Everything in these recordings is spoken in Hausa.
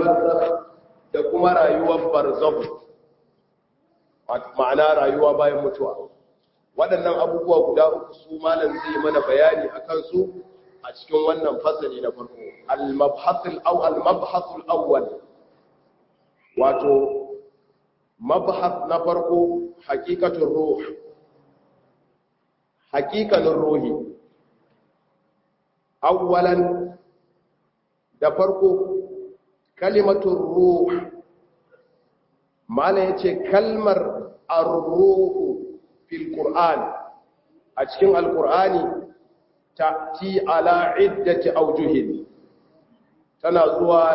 barzakh da kuma rayuwar barzakh ma'ana rayuwa bayan mutuwa waɗannan abubuwa guda uku su malam zai mana bayani akan su a cikin wannan fasali na farko al-mabhasul aw al-mabhasul awwal wato mabhas na farko haqiqatul ruh haqiqanin ruhi awwalan da farko kalimatul ruh malam yace kalmar ar-ruh fil qur'an a cikin al-qur'ani ta'ti ala iddati awjuhin tana zuwa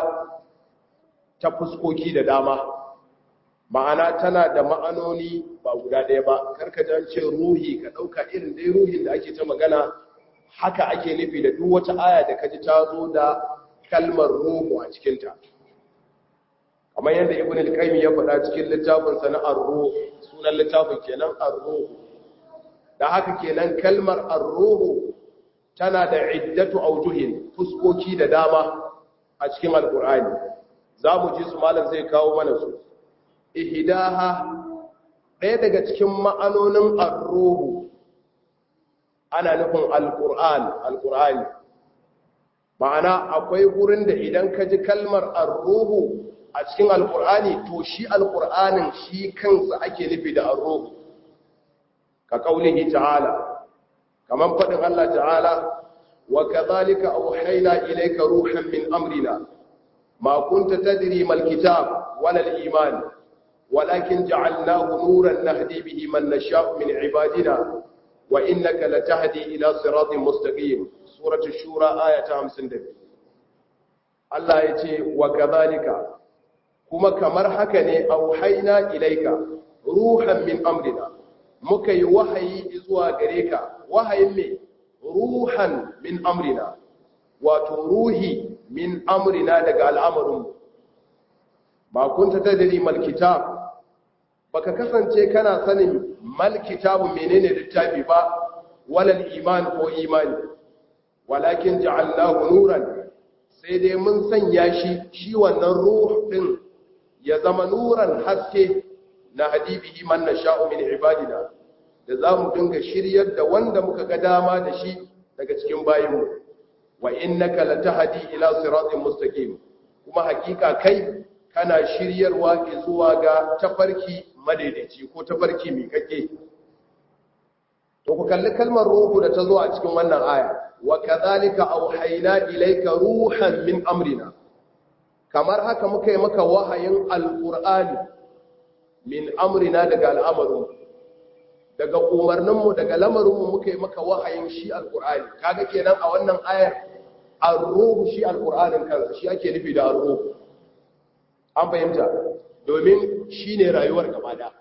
ta fuskoki da dama ma'ana tana da ma'anoni ba guda ɗaya ba karka jan ce ruhi ka ɗauka irin dai ruhin da ake ta magana haka ake nufi da duk wata aya da kaji ta zo da kalmar ruhu a cikinta kamar yadda ibn al-qayyim ya faɗa cikin littafin sa na ar-ruh sunan littafin kenan ar-ruh da haka kenan kalmar ar-ruh tana da iddatu aujuhin fuskoki da dama a cikin alkur'ani za mu ji su malam zai kawo mana su ihdaha ɗaya daga cikin ma'anonin ar-ruhu ana nufin alkur'an alkur'ani ma'ana akwai gurin da idan ka ji kalmar ar-ruhu a cikin alkur'ani to shi alkur'anin shi kansa ake nufi da ar-ruhu ka kaulihi ta'ala kaman faɗin Allah ta'ala wa kadhalika awhayna ilayka ruhan min amrina ma kunta tadri mal kitab wala al iman walakin ja'alnahu nuran nahdi bihi man nasha'u min ibadina wa innaka latahdi ila siratin mustaqim suratu shura ayata 52 Allah yace wa kadhalika kuma kamar haka ne auhayna ilayka ruhan min amrina muka yi wahayi zuwa gare ka wahayin me ruhan min amrina wato ruhi min amrina daga al'amarinmu ba kun ta tadiri malkitab baka kasance kana sanin malkitabu menene littafi ba walal iman ko imani walakin ja'alnahu nuran sai dai mun sanya shi shi wannan ruh din ya zama nuran haske na hadibihi man nasha'u min ibadina da za mu dinga shiryar da wanda muka ga dama da shi daga cikin bayinmu wa innaka latahdi ila siratin mustaqim kuma hakika kai kana shiryarwa zuwa ga tafarki madaidaici ko tafarki mai kake to ku kalli kalmar ruhu da ta zo a cikin wannan aya wa kadhalika auhayna ilayka ruhan min amrina kamar haka muka yi maka wahayin alqur'ani min amrina daga al'amarin daga umarninmu daga lamarinmu muka yi maka wahayin shi alqur'ani kaga kenan a wannan ayar ar-ruhu shi alqur'anin kansa shi ake nufi da ar-ruhu an fahimta domin shine rayuwar gaba da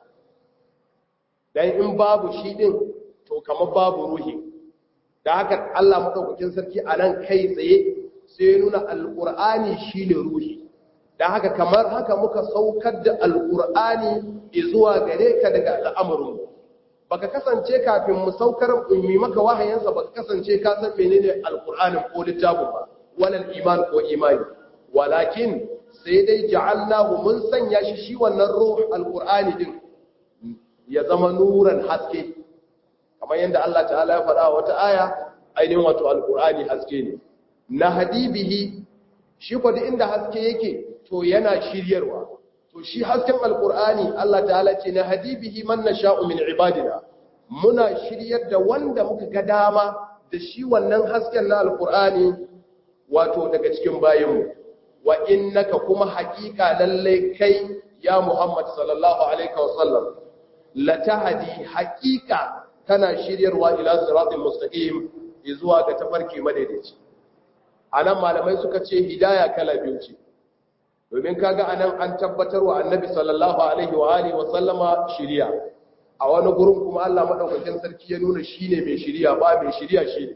dan in babu shi din to kamar babu ruhi da haka Allah madaukakin sarki a nan kai tsaye sai nuna alqur'ani shine ruhi da haka kamar haka muka saukar da alqur'ani zuwa gare ka daga al'amarin baka kasance kafin mu saukar ummi maka wahayansa baka kasance ka san menene alqur'anin ko littafin ba walal iman ko imani walakin sai dai ja'alnahu mun sanya shi shi wannan ruh alqur'ani din ya zama nuran haske kamar yadda Allah ta'ala ya faɗa wata aya ainihin wato alqur'ani haske ne na hadibihi shi ko duk inda haske yake to yana shiryarwa to shi hasken alqur'ani Allah ta'ala ce na hadibihi man nasha'u min ibadina muna shiryar da wanda muka ga dama da shi wannan hasken na alqur'ani wato daga cikin bayinmu wa innaka kuma haƙiƙa lallai kai ya Muhammad sallallahu alaihi wasallam latahdi haƙiƙa kana shiryarwa ila siratal mustaqim zuwa ga tafarki madaidaici anan malamai suka ce hidaya kala biyu ce domin kaga anan an tabbatar wa annabi sallallahu alaihi wa alihi wa sallama shiriya a wani gurin kuma Allah madaukakin sarki ya nuna shine mai shiriya ba mai shiriya shine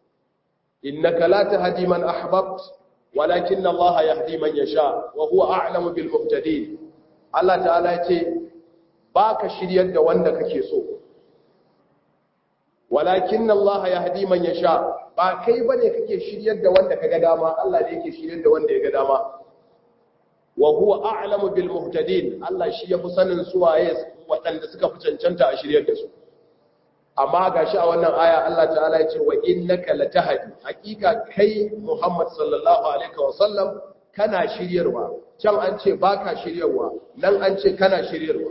innaka la tahdi man ahbabta walakin Allah yahdi man yasha wa huwa a'lamu bil muhtadin Allah ta'ala yace baka shiryar da wanda kake so walakin Allah yahdi man yasha ba kai bane kake shiryar da wanda kaga dama Allah ne yake shiryar da wanda ya ga dama wa huwa a'lamu bil muhtadin Allah shi yafi sanin su waye waɗanda suka fi cancanta a shiryar da su amma gashi a wannan aya Allah ta'ala ya ce wa innaka latahdi hakika kai Muhammad sallallahu alaihi wa sallam kana shiryarwa can an ce baka shiryarwa nan an ce kana shiryarwa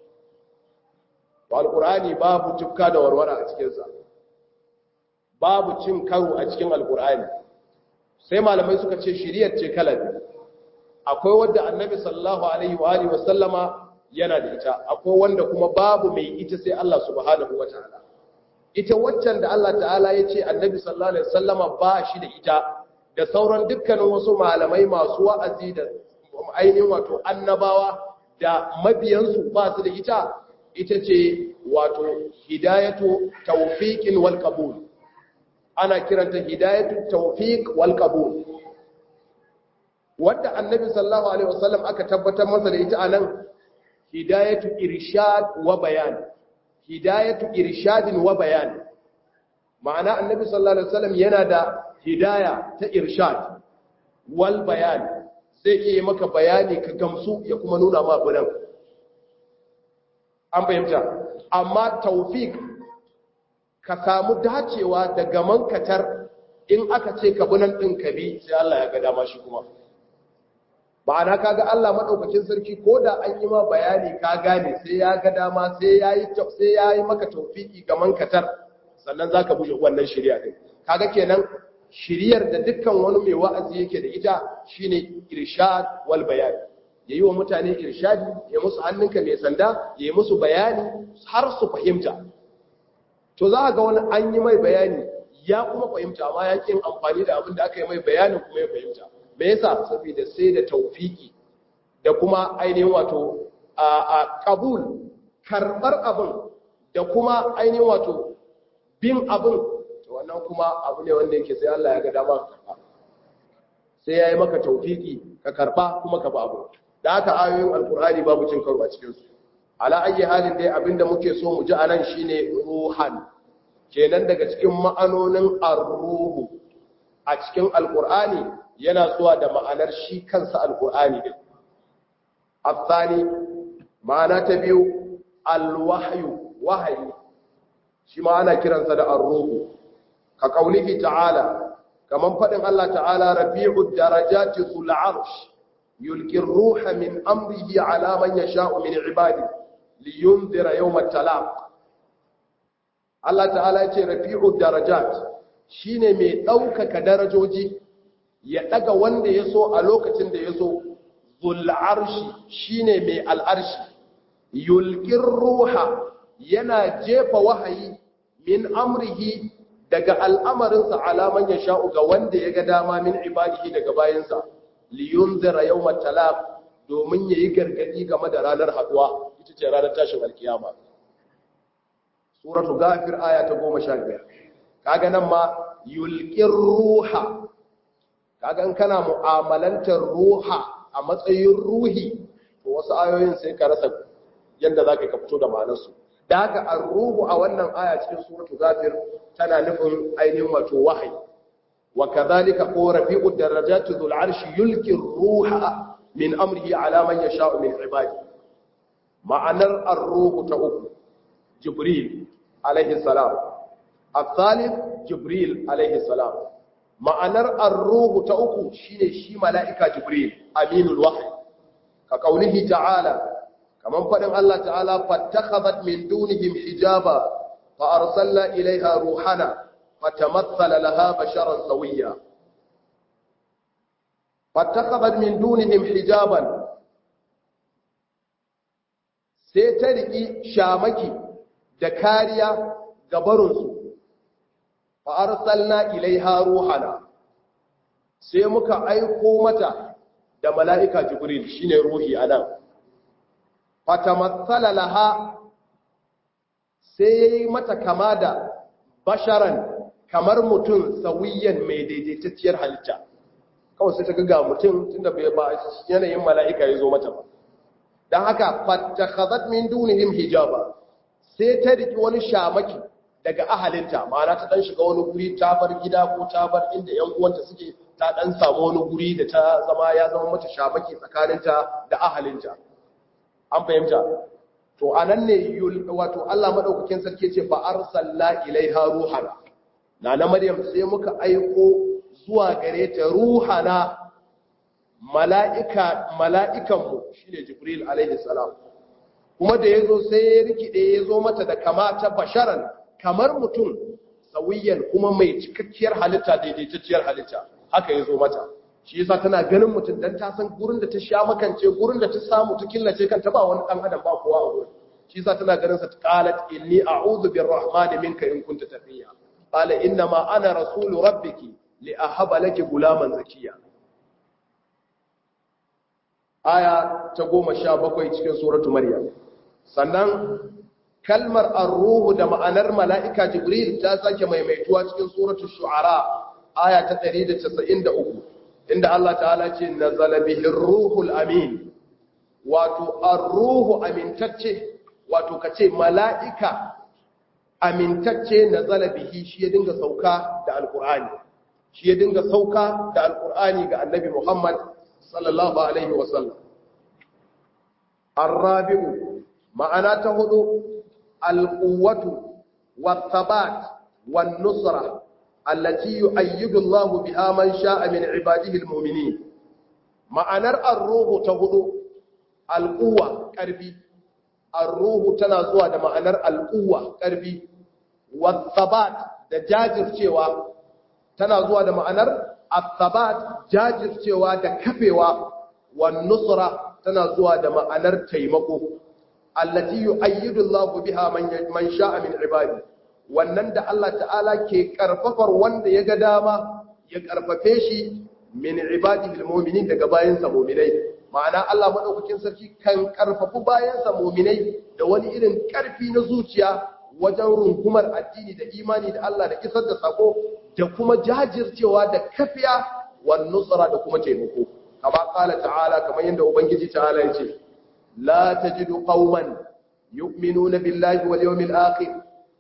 alqur'ani babu tukka da warwara a cikin sa babu cin karo a cikin alqur'ani sai malamai suka ce shiryar ce kala biyu akwai wanda annabi sallallahu alaihi wa alihi wa sallama yana da ita akwai wanda kuma babu mai ita sai Allah subhanahu wataala ita waccan da Allah ta'ala ya ce annabi sallallahu alaihi wasallama ba shi da ita da sauran dukkanin wasu malamai masu wa'azi da ainihin wato annabawa da mabiyansu ba su da ita ita ce wato hidayatu tawfiqin wal qabul ana kiranta hidayatu tawfiq wal qabul wanda annabi sallallahu alaihi wasallam aka tabbatar masa da ita anan hidayatu irshad wa bayan hidayatu irshadin wa bayan ma'ana annabi sallallahu alaihi wasallam yana da hidaya ta irshad wal bayan zai iya maka bayani ka gamsu ya kuma nuna ma gudan an fahimta amma tawfik ka samu dacewa da gaman katar in aka ce ka bunan din ka bi sai Allah ya ga dama shi kuma ma'ana kaga Allah madaukakin sarki ko da an yi ma bayani ka gane sai ya ga dama sai yayi sai yayi maka tawfiki ga mankatar sannan zaka buje wannan shari'a din kaga kenan shiriyar da dukkan wani mai wa'azi yake da ita shine irshad wal bayan yayi wa mutane irshadi ya musu hannunka mai sanda yayi musu bayani har su fahimta to za ga wani an yi mai bayani ya kuma fahimta amma ya kin amfani da abin da aka yi mai bayanin kuma ya fahimta me yasa saboda sai da taufiki da kuma ainihin wato a kabul karbar abin da kuma ainihin wato bin abin to wannan kuma abu ne wanda yake sai Allah ya ga dama ka karba sai yayi maka taufiki ka karba kuma ka ba abu da haka ayoyin alkur'ani babu cin karo a cikin su ala ayi halin dai abinda muke so mu ji anan shine ruhan kenan daga cikin ma'anonin ar-ruhu a cikin alkur'ani yana zuwa da ma'anar shi kansa alkur'ani din afsani ma'ana ta biyu alwahyu wahayi shi ma ana kiransa da ar-ruhu ka kaulihi ta'ala kaman fadin Allah ta'ala rafi'ud darajati dhul 'arsh yulqi ar-ruha min amrihi 'ala man yasha'u min 'ibadihi liyunzira yawm at-talaq Allah ta'ala ya ce rafi'ud darajat shine mai ɗaukaka darajoji ya ɗaga wanda ya so a lokacin da ya so zul'arshi shine mai al'arshi yulƙin ruha yana jefa wahayi min amrihi daga al'amarinsa alaman ya sha'u ga wanda ya ga dama min ibadihi daga bayansa liyun zira yau matalaq domin ya yi gargaɗi game da ranar haɗuwa ita ce ranar tashin alkiyama suratu gafir aya ta goma sha biyar kaga nan ma yulƙin ruha kaga in kana mu'amalantar ruha a matsayin ruhi to wasu ayoyin sai ka rasa yadda za ka fito da ma'anarsu da haka an ruhu a wannan aya cikin suratu gafir tana nufin ainihin wato wahayi wa kadhalika ko rafi'u darajati dhul arshi yulqi ruha min amrihi ala man yasha'u min ibadi ma'anar ar-ruhu ta uku jibril alaihi salam الثالث جبريل عليه السلام ma'anar ar-ruhu ta uku shine shi mala'ika jibril aminul wahyi ka kaulihi ta'ala kaman fadin Allah ta'ala fattakhadhat min dunihim hijaba fa arsalna ilaiha ruhana fatamassala laha basharan sawiyya fattakhadhat min dunihim hijaban sai ta riki shamaki da kariya ga barinsu fa'arsalna ilaiha ruhana sai muka aiko mata da mala'ika jibril shine ruhi a nan fatamatsala laha sai ya yi mata kama da basharan kamar mutum sauyiyan mai daidaitacciyar halitta kawai sai ta ga mutum tunda bai ba yanayin mala'ika ya zo mata ba don haka fattakhazat min dunihim hijaba sai ta riki wani shamaki daga ahalinta ma'ana ta dan shiga wani guri ta bar gida ko ta bar inda yan uwanta suke ta dan samu wani guri da ta zama ya zama mata shamaki tsakaninta da ahalinta an fahimta to anan ne wato Allah madaukakin sarki ce fa arsalna ilaiha ruhana nana maryam sai muka aiko zuwa gare ta ruhana mala'ika mala'ikanmu shine jibril alaihi salam kuma da yazo sai ya rikide yazo mata da kamata basharan kamar mutum sawiyan kuma mai cikakkiyar halitta daidaitacciyar halitta haka yazo mata shi yasa tana ganin mutum dan ta san gurin da ta sha makance gurin da ta samu ta killace kanta ba wani dan adam ba kowa a gurin shi yasa tana ganin sa qalat inni a'udhu birrahmani minka in kunta tafiya qala inna ma ana rasulu rabbiki li ahaba laki gulaman zakiya aya ta 17 cikin suratu maryam sannan kalmar ar-ruhu da ma'anar mala'ika jibril ta sake maimaituwa cikin suratu shu'ara aya ta 193 inda Allah ta'ala ce nazala bihi ruhul amin wato ar-ruhu amintacce wato kace mala'ika amintacce nazala bihi shi ya dinga sauka da alqur'ani shi ya dinga sauka da alqur'ani ga annabi Muhammad sallallahu alaihi wasallam ar-rabi'u ma'ana ta hudu al-quwwatu wat-thabat wan-nusra التي يؤيد الله بها من شاء من عباده المؤمنين ma'anar ar-ruhu ta hudu al-quwwa karfi ar-ruhu tana zuwa da ma'anar al-quwwa karfi wat-thabat da jajircewa tana zuwa da ma'anar at-thabat jajircewa da kafewa wan-nusra tana zuwa da ma'anar taimako allati yu'ayyidu Allahu biha man sha'a min ibadihi wannan da Allah ta'ala ke karfafar wanda ya ga dama ya karfafe shi min ibadihi almu'minin daga bayansa mu'minai ma'ana Allah madaukakin sarki kan karfafu bayansa mu'minai da wani irin karfi na zuciya wajen rungumar addini da imani da Allah da isar da sako da kuma jajircewa da kafiya wan nusra da kuma taimako kama qala ta'ala kamar yadda ubangiji ta'ala ya ce la tajidu qauman yu'minuna billahi wal yawmil akhir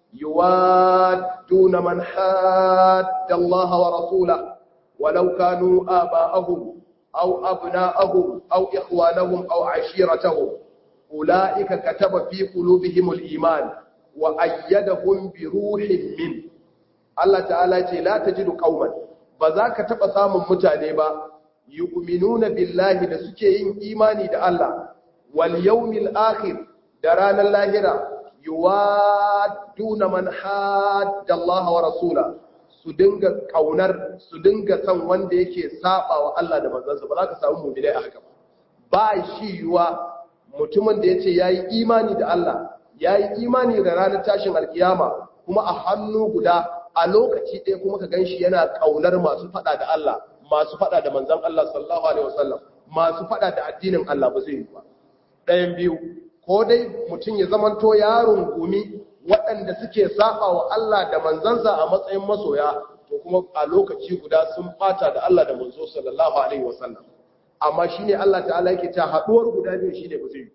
يوادون من حاد الله ورسوله ولو كانوا آباءهم أو أبناءهم أو إخوانهم أو عشيرتهم أولئك كتب في قلوبهم الإيمان وأيدهم بروح منه الله تعالى لا تجد قوما بذاك تبصام متانبا يؤمنون بالله لسكين إيماني دا الله واليوم الآخر دران اللاهرة yuwaduna man hadda Allah wa rasula su dinga kaunar su dinga san wanda yake saba wa Allah da manzansa ba za ka samu mu'minai a haka ba ba shi yuwa mutumin da yace yayi imani da Allah yayi imani da ranar tashin alkiyama kuma a hannu guda a lokaci ɗaya kuma ka ganshi yana kaunar masu fada da Allah masu fada da manzon Allah sallallahu alaihi wasallam masu fada da addinin Allah ba zai yi ba ɗayan biyu ko dai mutum ya zamanto yaron gumi waɗanda suke saba wa Allah da manzansa a matsayin masoya to kuma a lokaci guda sun fata da Allah da manzo sallallahu alaihi wasallam amma shine Allah ta'ala yake ta haduwar guda biyu shine ba zai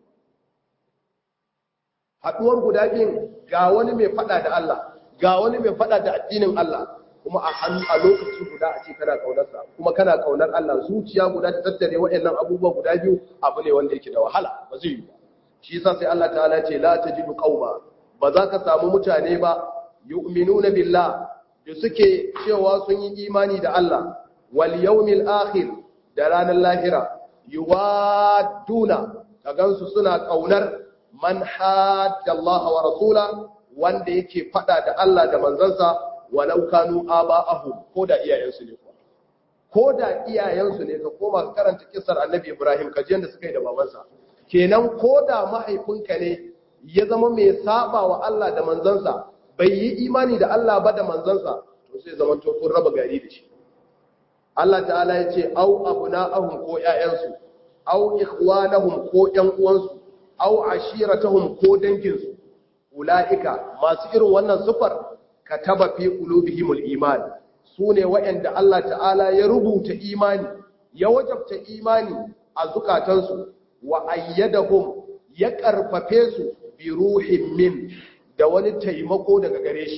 haduwar guda biyu ga wani mai fada da Allah ga wani mai fada da addinin Allah kuma a hannu a lokaci guda a ce kana kaunarsa kuma kana kaunar Allah zuciya guda ta tattare waɗannan abubuwa guda biyu abu ne wanda yake da wahala ba zai yi ba shi yasa sai Allah ta'ala ce la tajidu qauma ba za ka samu mutane ba yu'minuna billah da suke cewa sun yi imani da Allah wal yawmil akhir da ranar lahira yuwaduna ka gansu suna kaunar man hadda Allah wa rasula wanda yake fada da Allah da manzansa walau kanu aba'ahum ko da iyayensu ne ko ko da iyayensu ne ka koma ka karanta kissar annabi Ibrahim ka ji yanda suka yi da babansa kenan ko da mahaifinka ne ya zama mai saba wa Allah da manzansa bai yi imani da Allah ba da manzansa to sai zaman to kun raba gari da shi Allah ta'ala ya ce au abna'ahum ko ƴaƴansu au ikhwanahum ko ƴan uwansu au ashiratahum ko danginsu ulaika masu irin wannan sufar kataba fi qulubihimul iman sune waɗanda Allah ta'ala ya rubuta imani ya wajabta imani a zukatansu wa ayyadahum ya karfafe su bi ruhin min da wani taimako daga gare shi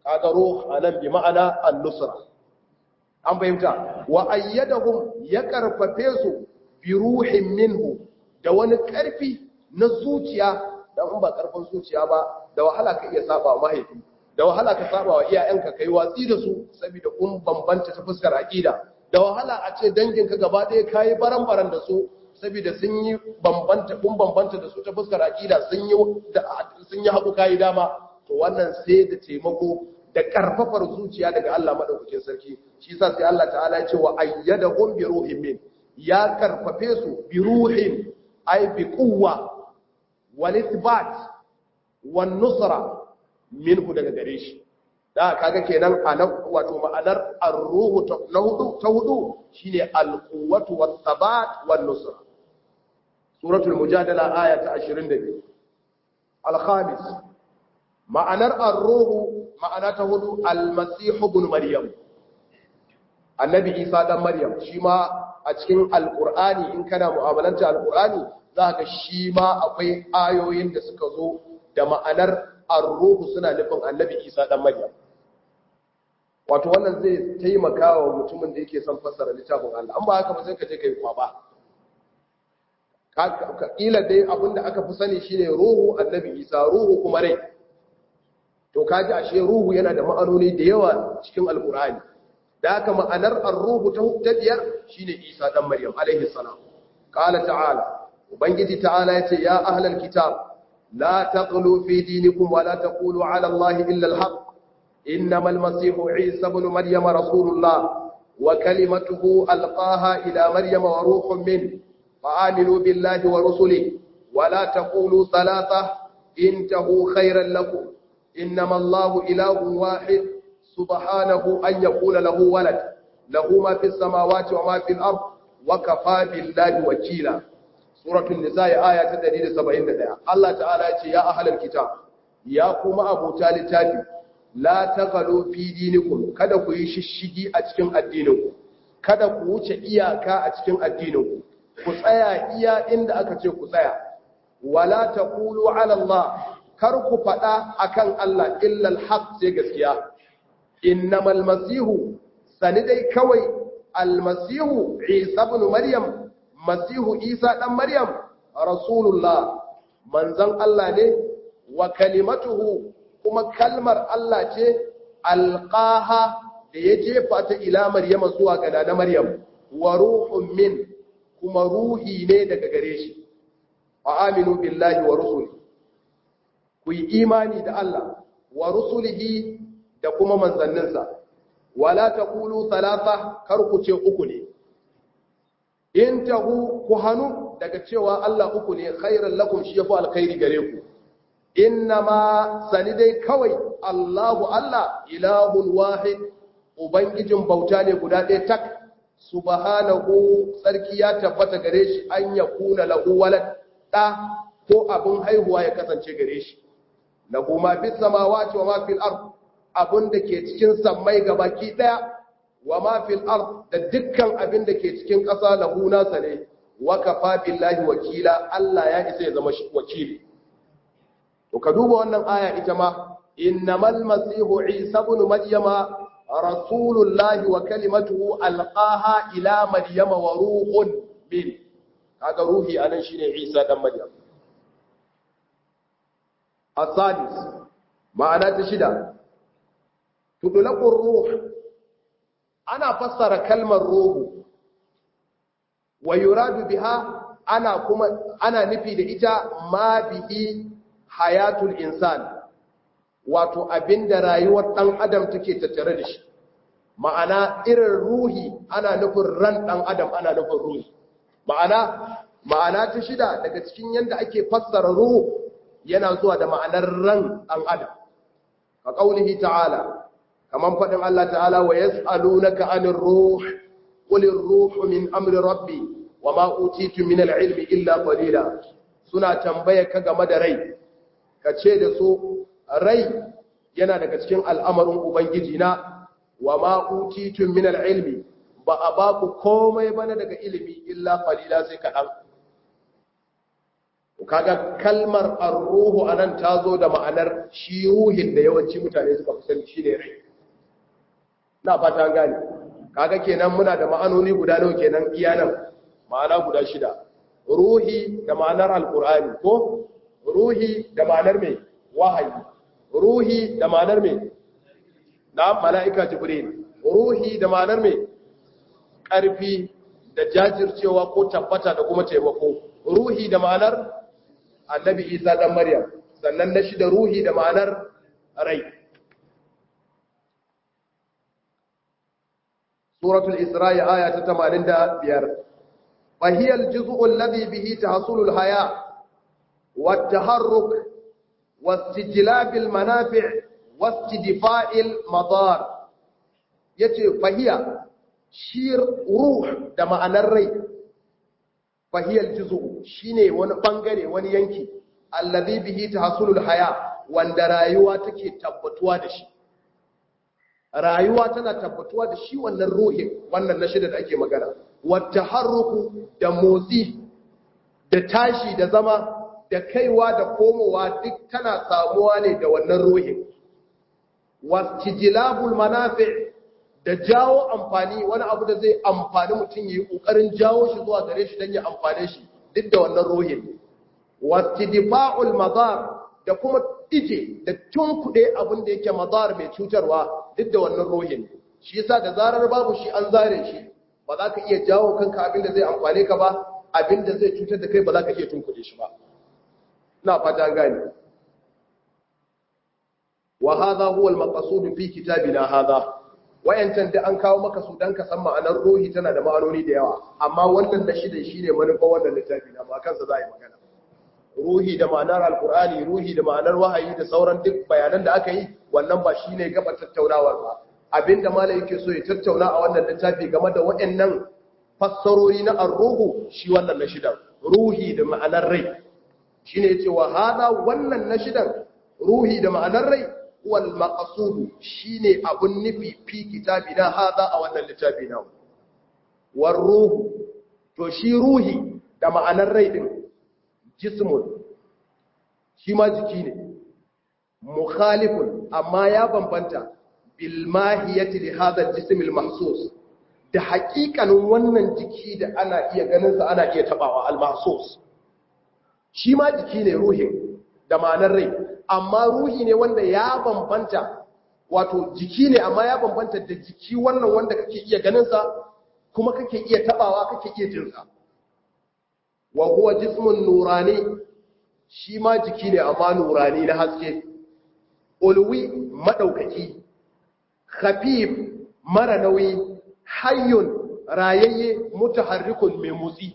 kaga ruh anan bi ma'ana an-nusra an fahimta wa ayyadahum ya karfafe su bi ruhin minhu da wani karfi na zuciya dan in ba karfin zuciya ba da wahala ka iya saba wa mahaifi da wahala ka saba wa iyayenka kai watsi da su saboda kun bambanta ta fuskar aqida da wahala a ce danginka gaba ɗaya kayi baran-baran da su saboda sun yi bambanta kun bambanta da su ta fuskar aqida sun yi sun yi haƙu kayi dama to wannan sai da taimako da karfafar zuciya daga Allah madaukakin sarki shi yasa sai Allah ta'ala ya ce wa ayyadahum bi ruhin min ya karfafe su bi ruhin ay bi quwwa wal ithbat wan nusra minhu daga gare shi da kaga kenan anan wato ma'anar ar-ruhu na hudu ta hudu shine al-quwwatu was-sabat wan-nusra suratul mujadala aya ta 22 al-khamis ma'anar ar-ruhu ma'ana ta hudu al-masih ibn maryam annabi isa dan maryam shi ma a cikin al-qur'ani in kana mu'amalanta al-qur'ani zaka shi ma akwai ayoyin da suka zo da ma'anar ar-ruhu suna nufin annabi isa dan maryam wato wannan zai taimaka wa mutumin da yake son fassara littafin Allah an ba haka ba sai ka je kai kwaba ka kila dai abinda aka fi sani shine ruhu annabi isa ruhu kuma rai to kaji ashe ruhu yana da ma'anoni da yawa cikin alkur'ani da haka ma'anar ar-ruhu ta biyar shine isa dan maryam alaihi salam qala ta'ala ubangiji ta'ala yace ya ahlal kitab la taqulu fi dinikum wa la taqulu ala allahi illa al-haq إنما المسيح عيسى بن مريم رسول الله وكلمته ألقاها إلى مريم وروح منه فآمنوا بالله ورسله ولا تقولوا ثلاثة انتهوا خيرا لكم إنما الله إله واحد سبحانه أن يكون له ولد له ما في السماوات وما في الأرض وكفى بالله وكيلا سورة النساء آية تدريد سبعين دقيقة الله تعالى يا أهل الكتاب يا قوم أبو تالي تالي la taghalu fi dinikum kada ku yi shishigi a cikin addininku kada ku wuce iyaka a cikin addininku ku tsaya iya inda aka ce ku tsaya wala taqulu ala Allah kar ku fada akan Allah illa alhaq sai gaskiya innamal masihu sani dai kawai almasihu Isa ibn Maryam masihu Isa dan Maryam rasulullah manzon Allah ne wa kalimatuhu kuma kalmar Allah ce alƙaha da ya jefa ta ila Maryama zuwa ga na Maryam wa ruhun min kuma ruhi ne daga gare shi wa aminu billahi wa rusuli ku yi imani da Allah wa rusulihi da kuma manzanninsa wala taqulu thalatha kar ku ce uku ne in tahu ku hanu daga cewa Allah uku ne khairan lakum shi yafi alkhairi gare ku innama sani dai kawai Allahu Allah ilahun wahid ubangijin bauta ne guda ɗaya tak subhanahu tsarki ya tabbata gare shi an ya kuna lahu walad da ko abin haihuwa ya kasance gare shi lahu ma fis samawati wa ma fil ard abin da ke cikin sammai gabaki daya wa ma fil ard da dukkan abin da ke cikin ƙasa lahu nasa ne wa kafa billahi wakila Allah ya isa ya zama wakili to ka duba wannan aya ita ma innamal masihu isa ibn maryama rasulullahi wa kalimatuhu alqaha ila maryama wa ruhun min kaga ruhi anan shine isa dan maryam asadis ma'ana ta shida tudlaqur ruh ana fassara kalmar ruhu wa yuradu biha ana kuma ana nufi da ita ma bihi hayatul insan wato abinda rayuwar dan adam take tattare da shi ma'ana irin ruhi ana nufin ran dan adam ana nufin ruhi ma'ana ma'ana ta shida daga cikin yanda ake fassara ruhu yana zuwa da ma'anar ran dan adam ka kaulihi ta'ala kaman fadin Allah ta'ala wa yas'alunaka 'anir ruh qul ar-ruhu min amri rabbi wama utitu min al-'ilmi illa qalila suna tambaye ka game da rai ka ce da su rai yana daga cikin al'amarin Ubangiji na wa ma'utitun min al'ilmi ba a ba ku komai bane daga ilimi illa falila sai kaɗan. kaga kalmar ar-ruhu anan ta zo da ma'anar shi ruhin da yawanci mutane suka fi sani shine rai na fata gane kaga kenan muna da ma'anoni guda nawa kenan iya nan ma'ana guda shida ruhi da ma'anar alqur'ani ko ruhi da ma'anar me wahayi ruhi da ma'anar me na mala'ika jibril ruhi da ma'anar me ƙarfi da jajircewa ko tabbata da kuma taimako ruhi da ma'anar annabi isa dan maryam sannan na shida ruhi da ma'anar rai suratul isra'i aya ta 85 فهي الجزء الذي به تحصل الحياة والتحرك واستجلاب المنافع واستدفاع المضار yace fahiya shi ruh da ma'anar rai fahiyar jizo shine wani bangare wani yanki allazi bihi tahsulul haya wanda rayuwa take tabbatuwa da shi rayuwa tana tabbatuwa da shi wannan ruhin wannan na shida da ake magana wata harruku da motsi da tashi da zama da kaiwa da komowa duk tana samuwa ne da wannan ruhin wastijilabul manafi da jawo amfani wani abu da zai amfani mutum yi kokarin jawo shi zuwa gare shi don ya amfane shi duk da wannan ruhin wastidfa'ul madar da kuma ije da tunkuɗe abin da yake madar mai cutarwa duk da wannan ruhin shi yasa da zarar babu shi an zare shi ba za ka iya jawo kanka abin da zai amfane ka ba abin da zai cutar da kai ba za ka iya tunkuɗe shi ba ina fata gani wa hadha huwa al-maqsud fi kitabina hadha wayancan da an kawo maka su dan ka san ma'anar ruhi tana da ma'anoni da yawa amma wannan da shida shine manufa wannan littafi na ba kansa za a yi magana ruhi da ma'anar alkur'ani ruhi da ma'anar wahayi da sauran duk bayanan da aka yi wannan ba shine gaba tattaunawar ba abinda malai yake so ya tattauna a wannan littafi game da waɗannan fassarori na ar-ruhu shi wannan na shidan ruhi da ma'anar rai shine yace wa hada wannan na shidan ruhi da ma'anar rai wal maqsud shine abun nufi fi kitabina hada a wannan littafi na war ruhu to shi ruhi da ma'anar rai din jismun shi ma jiki ne mukhalifun amma ya bambanta bil mahiyati li hadha al-jism al-mahsus da haƙiƙanin wannan jiki da ana iya ganin sa ana iya tabawa al-mahsus shi ma jiki ne ruhin da ma'anar rai amma ruhi ne wanda ya bambanta wato jiki ne amma ya bambanta da jiki wannan wanda kake iya ganin sa kuma kake iya tabawa kake iya jin sa wa huwa jismun nurani shi ma jiki ne amma nurani na haske ulwi madaukaki khafif mara nauyi hayyun rayayye mutaharrikun mai motsi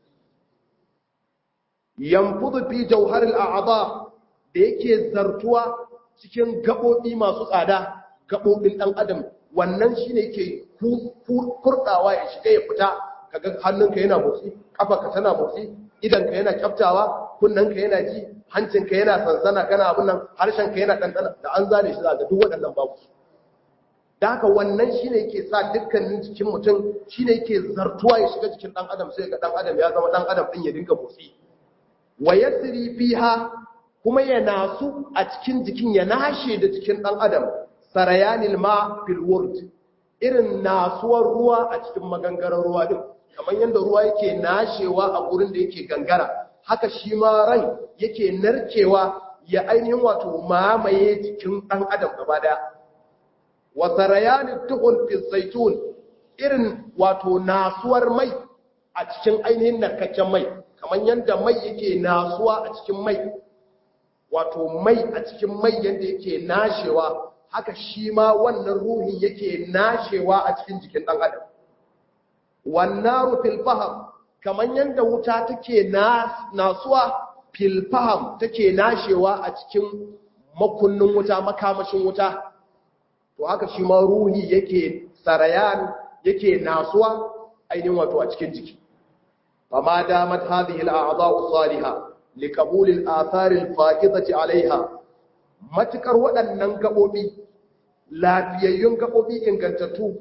yanfudu fi jawharil a'dha da yake zartuwa cikin gabobi masu tsada gabobin dan adam wannan shine yake kurdawa ya shiga ya fita kaga hannunka yana motsi kafarka tana motsi idanka yana kyaftawa kunnanka yana ji hancinka yana sansana kana abin nan harshenka yana ɗanɗana da an zane shi za ga duk waɗannan babu da haka wannan shine yake sa dukkanin jikin mutum shine yake zartuwa ya shiga jikin ɗan adam sai ga ɗan adam ya zama ɗan adam ɗin ya dinga motsi wa yasri fiha kuma ya nasu a cikin jikin ya nashe da jikin ɗan adam sarayanil ma fil wurd irin nasuwar ruwa a cikin magangarar ruwa din kamar yadda ruwa yake nashewa a gurin da yake gangara haka shi ma ran yake narkewa ya ainihin wato mamaye jikin ɗan adam gaba daya wa sarayanin tuhun fi zaitun irin wato nasuwar mai a cikin ainihin narkakken mai kamar yadda mai yake nasuwa a cikin mai wato mai a cikin mai yadda yake nashewa haka shi ma wannan ruhin yake nashewa a cikin jikin ɗan adam wannaru fil faham kamar yadda wuta take nasuwa fil faham take nashewa a cikin makunnin wuta makamashin wuta to haka shi ma ruhi yake sarayan yake nasuwa ainihin wato a cikin jiki fama damat hadhihi al-a'dha'u salihah liqabul al-athar al-fa'idati 'alayha matukar waɗannan gabobi lafiyayyun gabobi ingantattu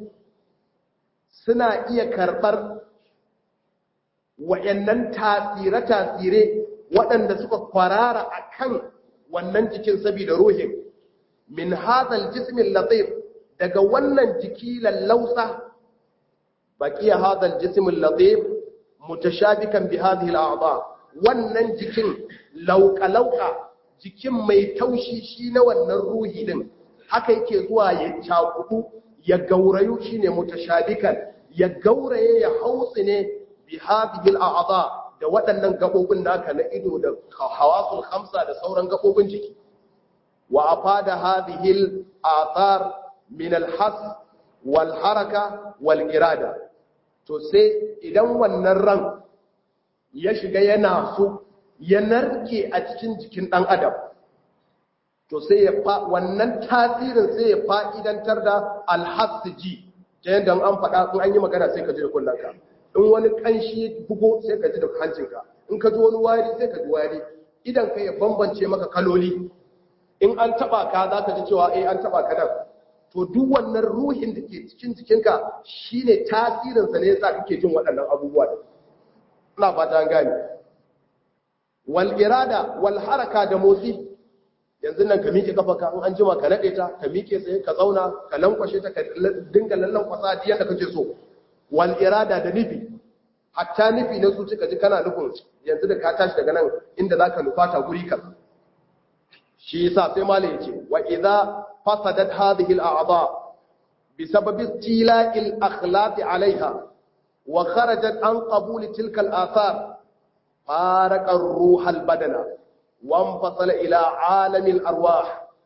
suna iya karɓar wa'yannan tasire-tasire waɗanda suka kwarara akan wannan jikin saboda ruhin min hadal jismin latif daga wannan jiki lallausa baqiya hadal jismin latif mutashabikan bi hadhihi al'adha wannan jikin lauka lauka jikin mai taushi shi na wannan ruhi din haka yake zuwa ya cakudu ya gaurayu shine mutashabikan ya gauraye ya hautsi ne bi hadhihi al'adha da waɗannan gabobin naka na ido da hawasul khamsa da sauran gabobin jiki wa afada hadhihi al'athar min al-has wal haraka wal irada to sai idan wannan ran ya shiga yana so ya narke a cikin jikin ɗan adam to sai ya fa wannan tasirin sai ya fa'idantar da alhassiji ta yadda an faɗa in an yi magana sai ka ji da kullanka in wani ƙanshi bugo sai ka ji da hancinka in ka ji wani wari sai ka ji wari idan ka ya bambance maka kaloli in an taɓa ka za ka ji cewa eh an taɓa ka nan to duk wannan ruhin da ke cikin jikinka shine tasirinsa ne yasa kake jin waɗannan abubuwa da ina fata an gane wal irada wal haraka da motsi yanzu nan ka miƙe kafa in an jima ka nade ta ka miƙe tsaye ka zauna ka lankwashe ta ka dinga lallan kwasa diyan da kake so wal irada da nufi hatta nufi na su cika ji kana nufin yanzu da ka tashi daga nan inda zaka nufata guri ka shi yasa sai malai yace wa idza fasadat hadhihi al a'dha بسبب استيلاء الأخلاق عليها وخرجت عن قبول تلك الآثار فارق الروح البدن وانفصل إلى عالم الأرواح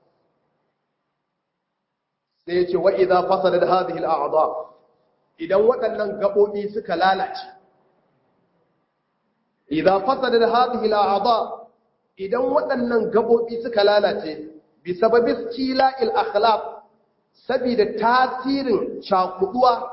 سيتي وإذا فصلت هذه الأعضاء إذا وطنن قبوبي سكلالة إذا فصلت هذه الأعضاء إذا وطنن قبوبي سكلالة بسبب استيلاء الأخلاق saboda tasirin cakuduwa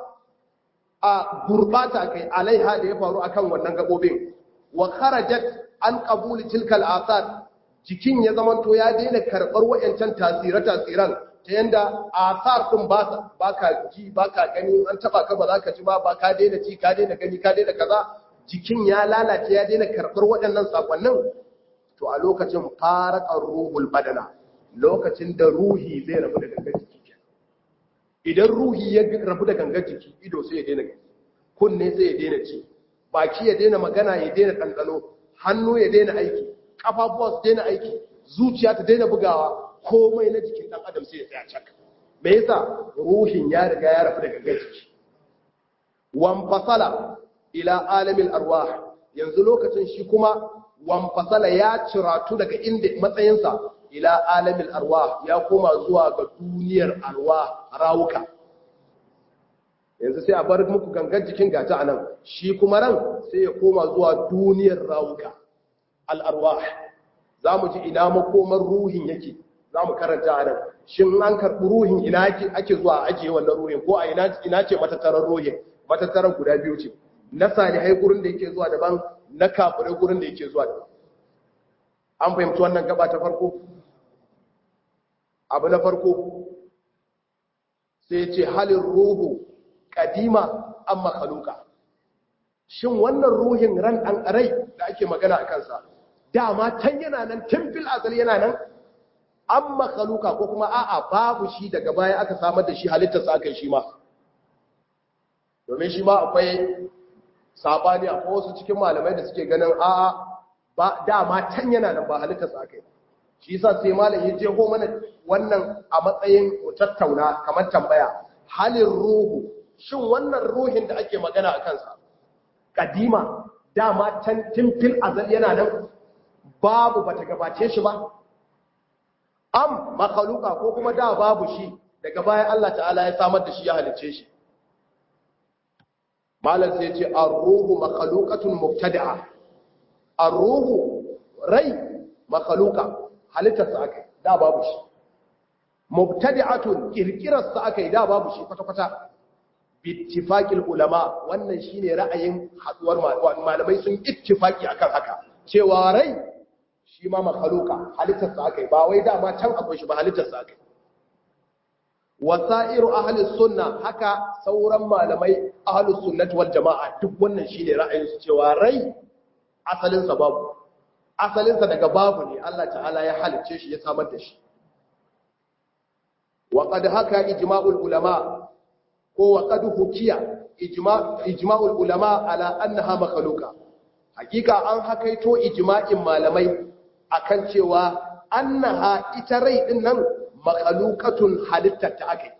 a gurbata kai alaiha da ya faru akan wannan gabobin wa kharajat an qabuli tilkal asar jikin ya zamanto ya daina karbar wayancan tasire tasiran ta yanda asar din ba baka ji baka gani an taba ka ba ka ji ba ba ka daina ji ka daina gani ka daina kaza jikin ya lalace ya daina karbar waɗannan sakonnin to a lokacin faraqar ruhul badana lokacin da ruhi zai rabu da gangan jiki idan ruhi ya rabu da gangar jiki ido sai ya daina gani kunne sai ya daina ci baki ya daina magana ya daina ɗanɗano hannu ya daina aiki ƙafafuwa su daina aiki zuciya ta daina bugawa komai na jikin ɗan adam sai ya tsaya cak me yasa ruhin ya riga ya rabu da gangar jiki wan fasala ila alamin arwah yanzu lokacin shi kuma wan fasala ya ciratu daga inda matsayinsa ila alamin arwa ya koma zuwa ga duniyar arwa rawuka yanzu sai a bar muku gangan jikin gata anan shi kuma ran sai ya koma zuwa duniyar rawuka al'arwa za mu ji ina makomar ruhin yake za mu karanta anan shin an karɓi ruhin ina ake zuwa ake wannan ruhin ko a ina ce matattarar ruhin matattarar guda biyu ce na salihai gurin da yake zuwa daban na kafirai gurin da yake zuwa daban an fahimci wannan gaba ta farko abu na farko sai ce halin ruhu kadima an makaluka shin wannan ruhin ran ɗan rai da ake magana a kansa dama can yana nan fil azal yana nan an makaluka ko kuma a'a babu shi daga baya aka samar da shi halittarsa aka yi shi ma domin shi ma akwai sabani a wasu cikin malamai da suke ganin a'a ba dama can yana nan ba halittarsa aka yi shi yasa sai malam ya je ho mana wannan a matsayin tattauna kamar tambaya halin ruhu shin wannan ruhin da ake magana a kansa kadima dama can fil azal yana nan babu bata gabace shi ba am makaluka ko kuma da babu shi daga bayan Allah ta'ala ya samar da shi ya halicce shi malam sai ya ce ar-ruhu makhluqatun mubtada'a ar-ruhu rai makhluqa halittarsa aka yi da babu shi mubtadi'atun kirkirarsa aka yi da babu shi kwata-kwata bittifaqil ulama wannan shine ra'ayin haduwar malamai sun ittifaki akan haka cewa rai shi ma makhluqa halittarsa aka yi ba wai dama can akwai shi ba halittarsa aka yi wasairu ahli sunna haka sauran malamai ahli sunnati wal jama'a duk wannan shine ra'ayin su cewa rai asalin sa babu asalinsa daga babu ne Allah ta'ala ya halicce shi ya samar da shi wa qad haka ijma'ul ulama ko wa qad hukiya ijma'ul ulama ala annaha makhluqa hakika an hakaito ijma'in malamai akan cewa annaha ita rai din nan makhluqatun halittar ta akai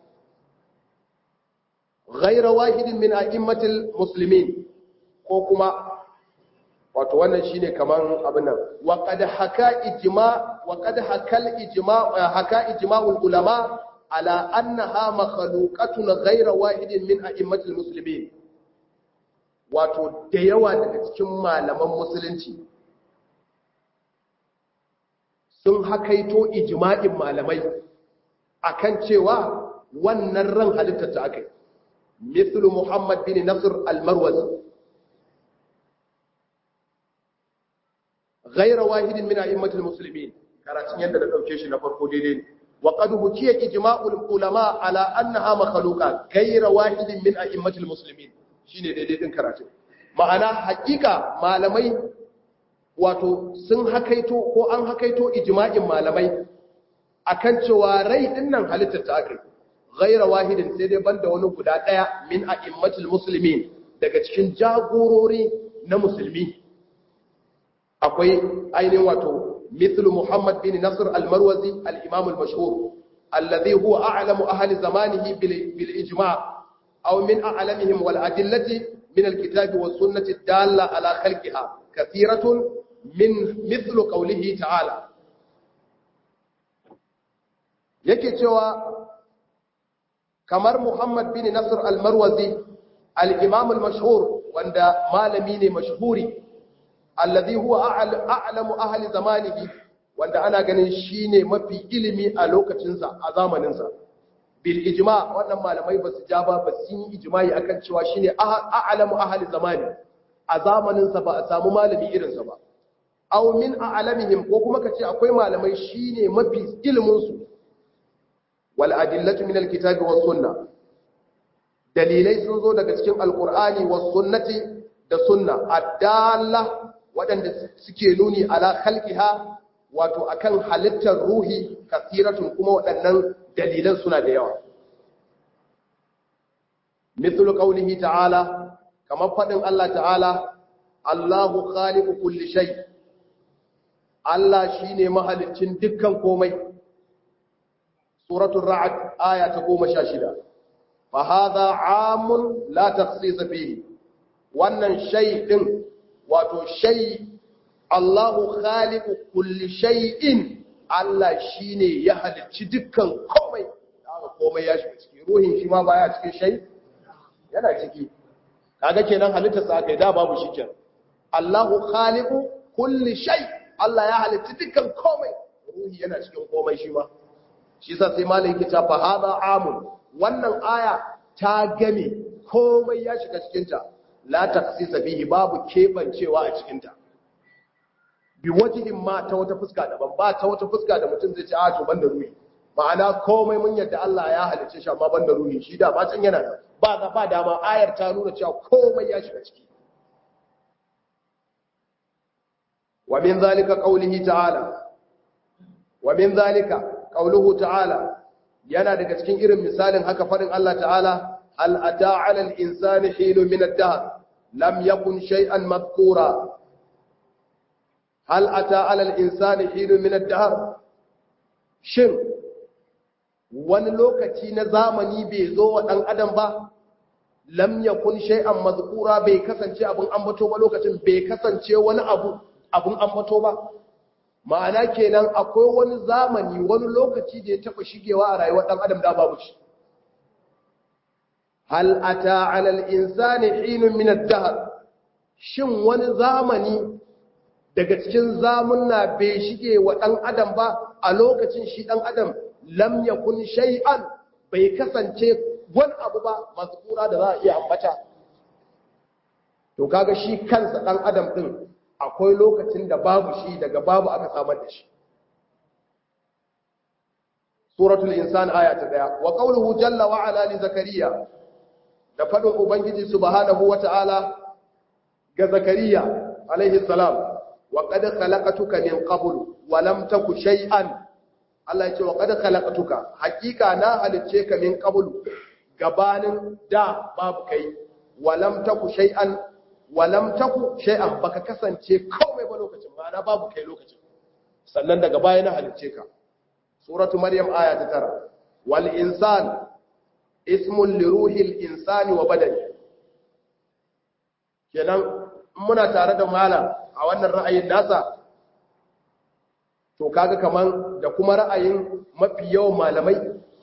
ghayra wahidin min a'immatil muslimin ko kuma wato wannan shine kaman abin nan wa qad haka ijma wa qad hakal ijma haka ijma'ul ulama ala annaha makhluqatun ghayra wahidin min a'immatil muslimin wato da yawa daga cikin malaman musulunci sun hakaito ijma'in malamai akan cewa wannan ran halitta ta akai mithlu muhammad bin nasr al-marwazi ghayra wahidin min a'immatil muslimin karatun yadda da dauke shi na farko daidai ne وقد حكي اجماع العلماء على انها مخلوقه غير واحد من ائمه المسلمين shine daidai din karatu ma'ana hakika malamai wato sun hakaito ko an hakaito ijma'in malamai akan cewa rai din nan halittar ta akai ghaira wahidin sai dai banda wani guda daya min a'immatul muslimin daga cikin jagorori na musulmi akwai ainihin wato مثل محمد بن نصر المروزي الإمام المشهور الذي هو أعلم أهل زمانه بالإجماع أو من أعلمهم والأدلة من الكتاب والسنة الدالة على خلقها كثيرة من مثل قوله تعالى yake cewa kamar Muhammad bin Nasr al-Marwazi al-Imam al-mashhur wanda malami ne mashhuri alladhi huwa a'lamu ahli zamanihi wanda ana ganin shine mafi ilimi a lokacinsa a zamaninsa bil ijma wannan malamai basu ja ba basu yi ijma'i akan cewa shine a'lamu ahli zamani a zamaninsa ba a samu malami irinsa ba aw min a'lamihim ko kuma kace akwai malamai shine mafi ilimin su wal adillatu min alkitabi was sunna dalilai sun zo daga cikin alqur'ani was sunnati da sunna addalla waɗanda suke nuni ala khalqiha wato akan halittar ruhi kasiratun kuma waɗannan dalilan suna da yawa mithlu qawlihi ta'ala kamar fadin Allah ta'ala Allahu khaliqu kulli shay Allah shine mahaliccin dukkan komai suratul ra'd aya ta 16 fa hadha 'amun la takhsis fihi wannan shay din wato shay Allahu khaliqu kulli shay'in Allah shine ya halicci dukkan komai haka komai ya shiga ciki ruhin shi ma baya cikin shay yana ciki kaga kenan halittar sa kai da babu shi kenan Allahu khaliqu kulli shay Allah ya halicci dukkan komai ruhi yana cikin komai shi ma shi yasa sai malai yake ta fa hada amun wannan aya ta game komai ya shiga cikin ta la taksisa bihi babu kebancewa a cikinta bi wajihin ma ta wata fuska daban ba ta wata fuska da mutum zai ce a to banda ruhi ma'ana komai mun yadda Allah ya halicce shi amma banda ruhi shi da ba can yana da ba ga ba dama ayar ta nuna cewa komai ya shiga ciki wa min zalika qawlihi ta'ala wa min zalika qawluhu ta'ala yana daga cikin irin misalin haka farin Allah ta'ala هل أتى على الإنسان حين من الدهر لم يكن شيئا مذكورا هل أتى على الإنسان حين من الدهر شن wani lokaci na zamani bai zo wa ɗan adam ba lam yakun shay'an mazkura bai kasance abun ambato ba lokacin bai kasance wani abu abun ambato ba ma'ana kenan akwai wani zamani wani lokaci da ya taɓa shigewa a rayuwar ɗan adam da babu shi hal ata alal insani hinun min ad-dahr shin wani zamani daga cikin zamunna bai shige wa dan adam ba a lokacin shi dan adam lam yakun shay'an bai kasance wani abu ba mazkura da za a iya ambata to kaga shi kansa dan adam din akwai lokacin da babu shi daga babu aka samar da shi suratul insan aya ta daya wa qawluhu jalla wa ala li zakariya da faɗin Ubangiji subhanahu wa ta'ala ga Zakariya alaihi salam wa qad khalaqatuka min qablu wa lam taku shay'an Allah ya ce wa qad khalaqatuka hakika na halicce ka min qablu gabanin da babu kai wa lam taku shay'an wa lam taku shay'an baka kasance komai ba lokacin ma'ana babu kai lokacin sannan daga baya na halicce ka suratu maryam aya ta tara wal insan ismun li ruhil insani wa badani kenan muna tare da malam a wannan ra'ayin nasa to kaga kaman da kuma ra'ayin mafi yawan malamai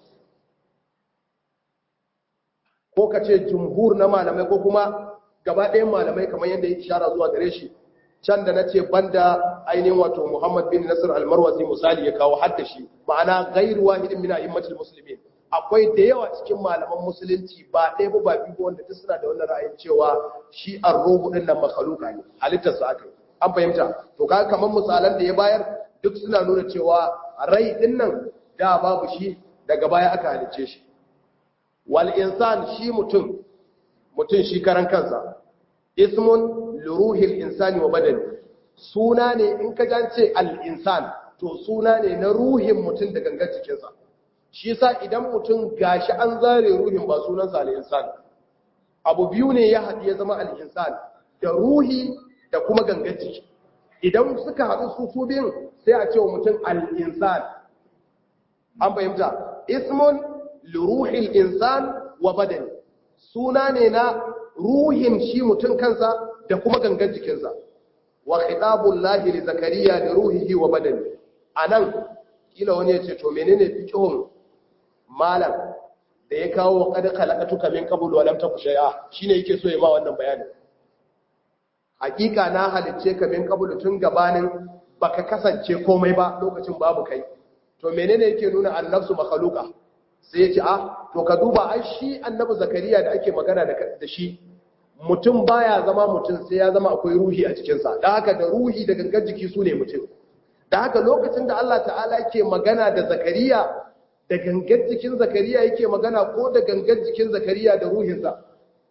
ko ka ce jumhur na malamai ko kuma gaba ɗayan malamai kamar yadda ya ishara zuwa gare shi can da na ce banda ainihin wato muhammad bin nasir almarwazi misali ya kawo hadda shi ma'ana gairu wahidin min a'immatul muslimin akwai da yawa cikin malaman musulunci ba ɗaya ba ba biyu wanda duk suna da wannan ra'ayin cewa shi ar-ruhu din nan makhluqa ne halittar sa aka an fahimta to kaga kamar misalan da ya bayar duk suna nuna cewa rai din nan da babu shi daga baya aka halicce shi wal insan shi mutum mutum shi karan kansa ismun liruhil insani wa badani suna ne in ka jance al-insan to suna ne na ruhin mutum da gangar jikinsa shi yasa idan mutum gashi an zare ruhin ba sunansa al-insan abu biyu ne ya haɗu ya zama al-insan da ruhi da kuma gangar jiki idan suka haɗu su su biyun sai a ce wa mutum al-insan an fahimta ismun liruhil insan wa badani suna ne na ruhin shi mutum kansa da kuma gangan jikinsa wa khitabul lahi li zakariya da ruhihi wa badani anan kila wani yace to menene fiqhun malam da ya kawo wa qad khalaqatuka min qabl wa lam taku shay'a shine yake so ya ma wannan bayani hakika na halicce ka min qabl tun gabanin baka kasance komai ba lokacin babu kai to menene yake nuna annafsu makhluqa sai ya ce ah to ka duba ai shi annabi zakariya da ake magana da shi mutum baya zama mutum sai ya zama akwai ruhi a cikinsa da haka da ruhi da gangan jiki su ne mutum da haka lokacin da Allah ta'ala yake magana da zakariya da gangan jikin zakariya yake magana ko da gangan jikin zakariya da ruhinsa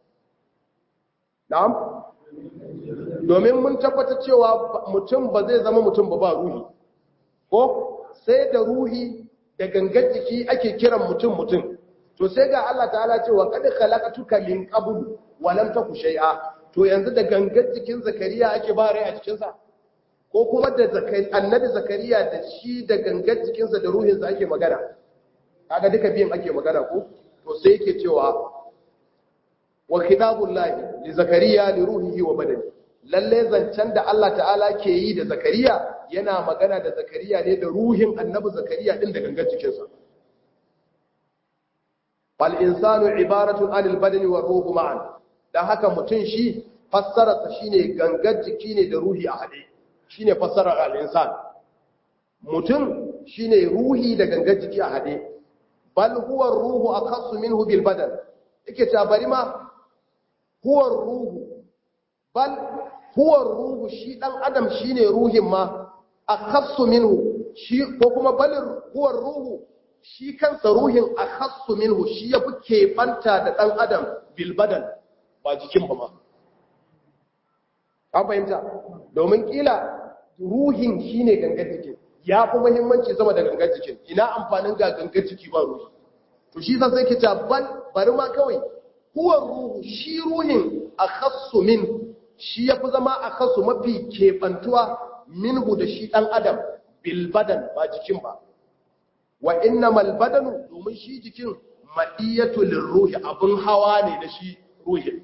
na'am domin mun tabbata cewa mutum ba zai zama mutum ba ba ruhi ko sai da ruhi da gangan jiki ake kiran mutum mutum to sai ga Allah ta'ala cewa kad khalaqatuka min qabl wa lam taku shay'a to yanzu da gangan jikin zakariya ake ba rai a cikin sa ko kuma da annabi zakariya da shi da gangan jikin sa da ruhin sa ake magana kaga duka biyan ake magana ko to sai yake cewa wa khitabullahi li zakariya li ruhihi wa badani lalle zancen da Allah ta'ala ke yi da zakariya yana magana da zakariya ne da ruhin annabi zakariya din da gangan jikinsa fal insanu ibaratun anil badani wa ruhu ma'an dan haka mutun shi fassararsa shine gangan jiki ne da ruhi a hade shine fassarar al insan mutun shine ruhi da gangan jiki a hade bal huwa ruhu akhassu minhu bil badan yake ta bari ma huwa ruhu bal huwa ruhu shi dan adam shine ruhin ma akhassu minhu shi ko kuma bal huwa ruhu shi kansa ruhin akhassu minhu shi yafi keɓanta da dan adam bil badan ba jikin ba ma an fahimta domin kila ruhin shine gangan jikin ya fi muhimmanci sama da gangan jikin ina amfanin ga gangan jiki ba ruhi to shi sai ke ta bal bari ma kawai huwa ruhu shi ruhin akhassu min shi yafi zama akhassu mafi kebantuwa minhu da shi dan adam bil badan ba jikin ba wa innamal badanu domin shi jikin madiyatu lirruhi abun hawa ne da shi ruhin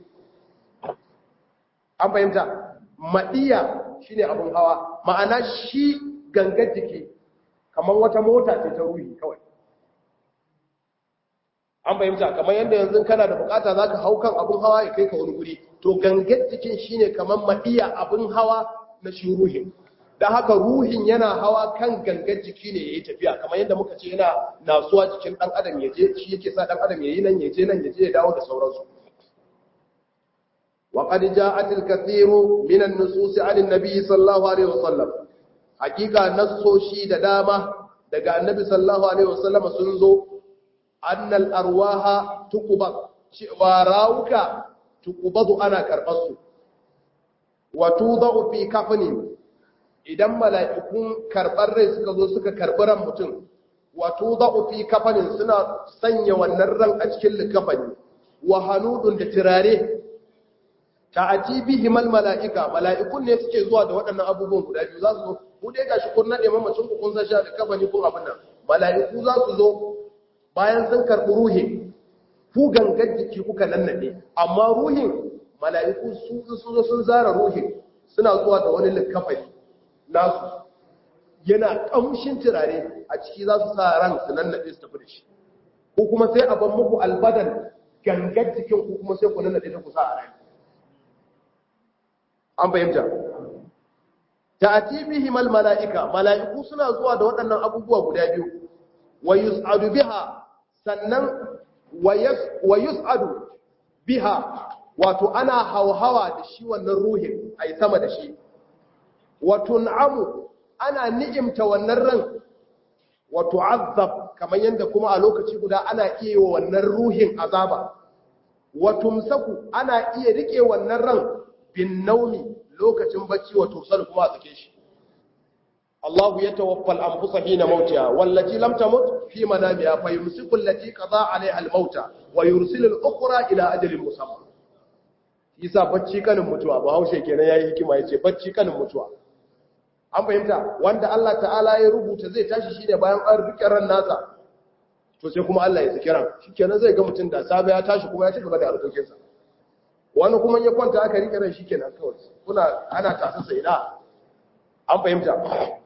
an fahimta madiya shine abun hawa ma'ana shi gangar jiki kamar wata mota ce ta ruhi kawai an fahimta kamar yadda yanzu kana da bukata zaka hau kan abun hawa ya kai ka wani guri to gangar jikin shine kamar madiya abun hawa na shi ruhin dan haka ruhin yana hawa kan gangar jiki ne yayi tafiya kamar yadda muka ce yana nasuwa jikin dan adam yaje shi yake sa dan adam yayi nan yaje nan yaje ya dawo da sauransu wa qad ja'at al-kathiru min an-nusus 'an an-nabi sallallahu alaihi wasallam hakika nassoshi da dama daga annabi sallallahu alaihi wasallam sun zo annal arwaha tuqbad cewa rawuka tuqbadu ana karbar su wa tudau fi kafani idan mala'ikun karɓar rai suka zo suka karɓi ran mutum wato za'u fi kafanin suna sanya wannan ran a cikin likafani wa hanudun da turare ta'ati bihimal mala'ika mala'ikun ne suke zuwa da waɗannan abubuwan guda biyu za su zo ku dai gashi kun nade mamacin ku kun san sha likafani kun abin nan mala'iku za su zo bayan sun karɓi ruhin ku gangan jiki kuka nannade amma ruhin mala'iku su zo sun zara ruhin suna zuwa da wani likafani nasu yana kamshin turare a ciki za su sa ran su nannade su tafi da shi ko kuma sai a ban muku albadan gangan jikin ku kuma sai ku nannade ta ku sa a rai an fahimta ta'ati bihim al mala'ika mala'iku suna zuwa da waɗannan abubuwa guda biyu wa yus'adu biha sannan wa yus'adu biha wato ana hauhawa da shi wannan ruhin ai sama da shi wa tun'amu ana ni'imta wannan ran wa tu'azzab kamar yanda kuma a lokaci guda ana iya yi wa wannan ruhin azaba wa tumsaku ana iya rike wannan ran bin naumi lokacin bacci wa tursal kuma a tsake shi Allahu ya tawaffa al-anfusa hina mautiha wallati lam tamut fi manamiha fayumsiku allati qada 'alayha al-mauta wa yursilu al-ukhra ila ajalin musamma yasa bacci kanin mutuwa ba haushe kenan yayi hikima yace bacci kanin mutuwa an fahimta wanda Allah ta'ala ya rubuta zai tashi shine bayan an rike ran nasa to sai kuma Allah ya saki ran shikenan zai ga mutum da safe ya tashi kuma ya ci gaba da harkokinsa wani kuma ya kwanta aka rike ran shikenan kawai kuna ana tasa sai na an fahimta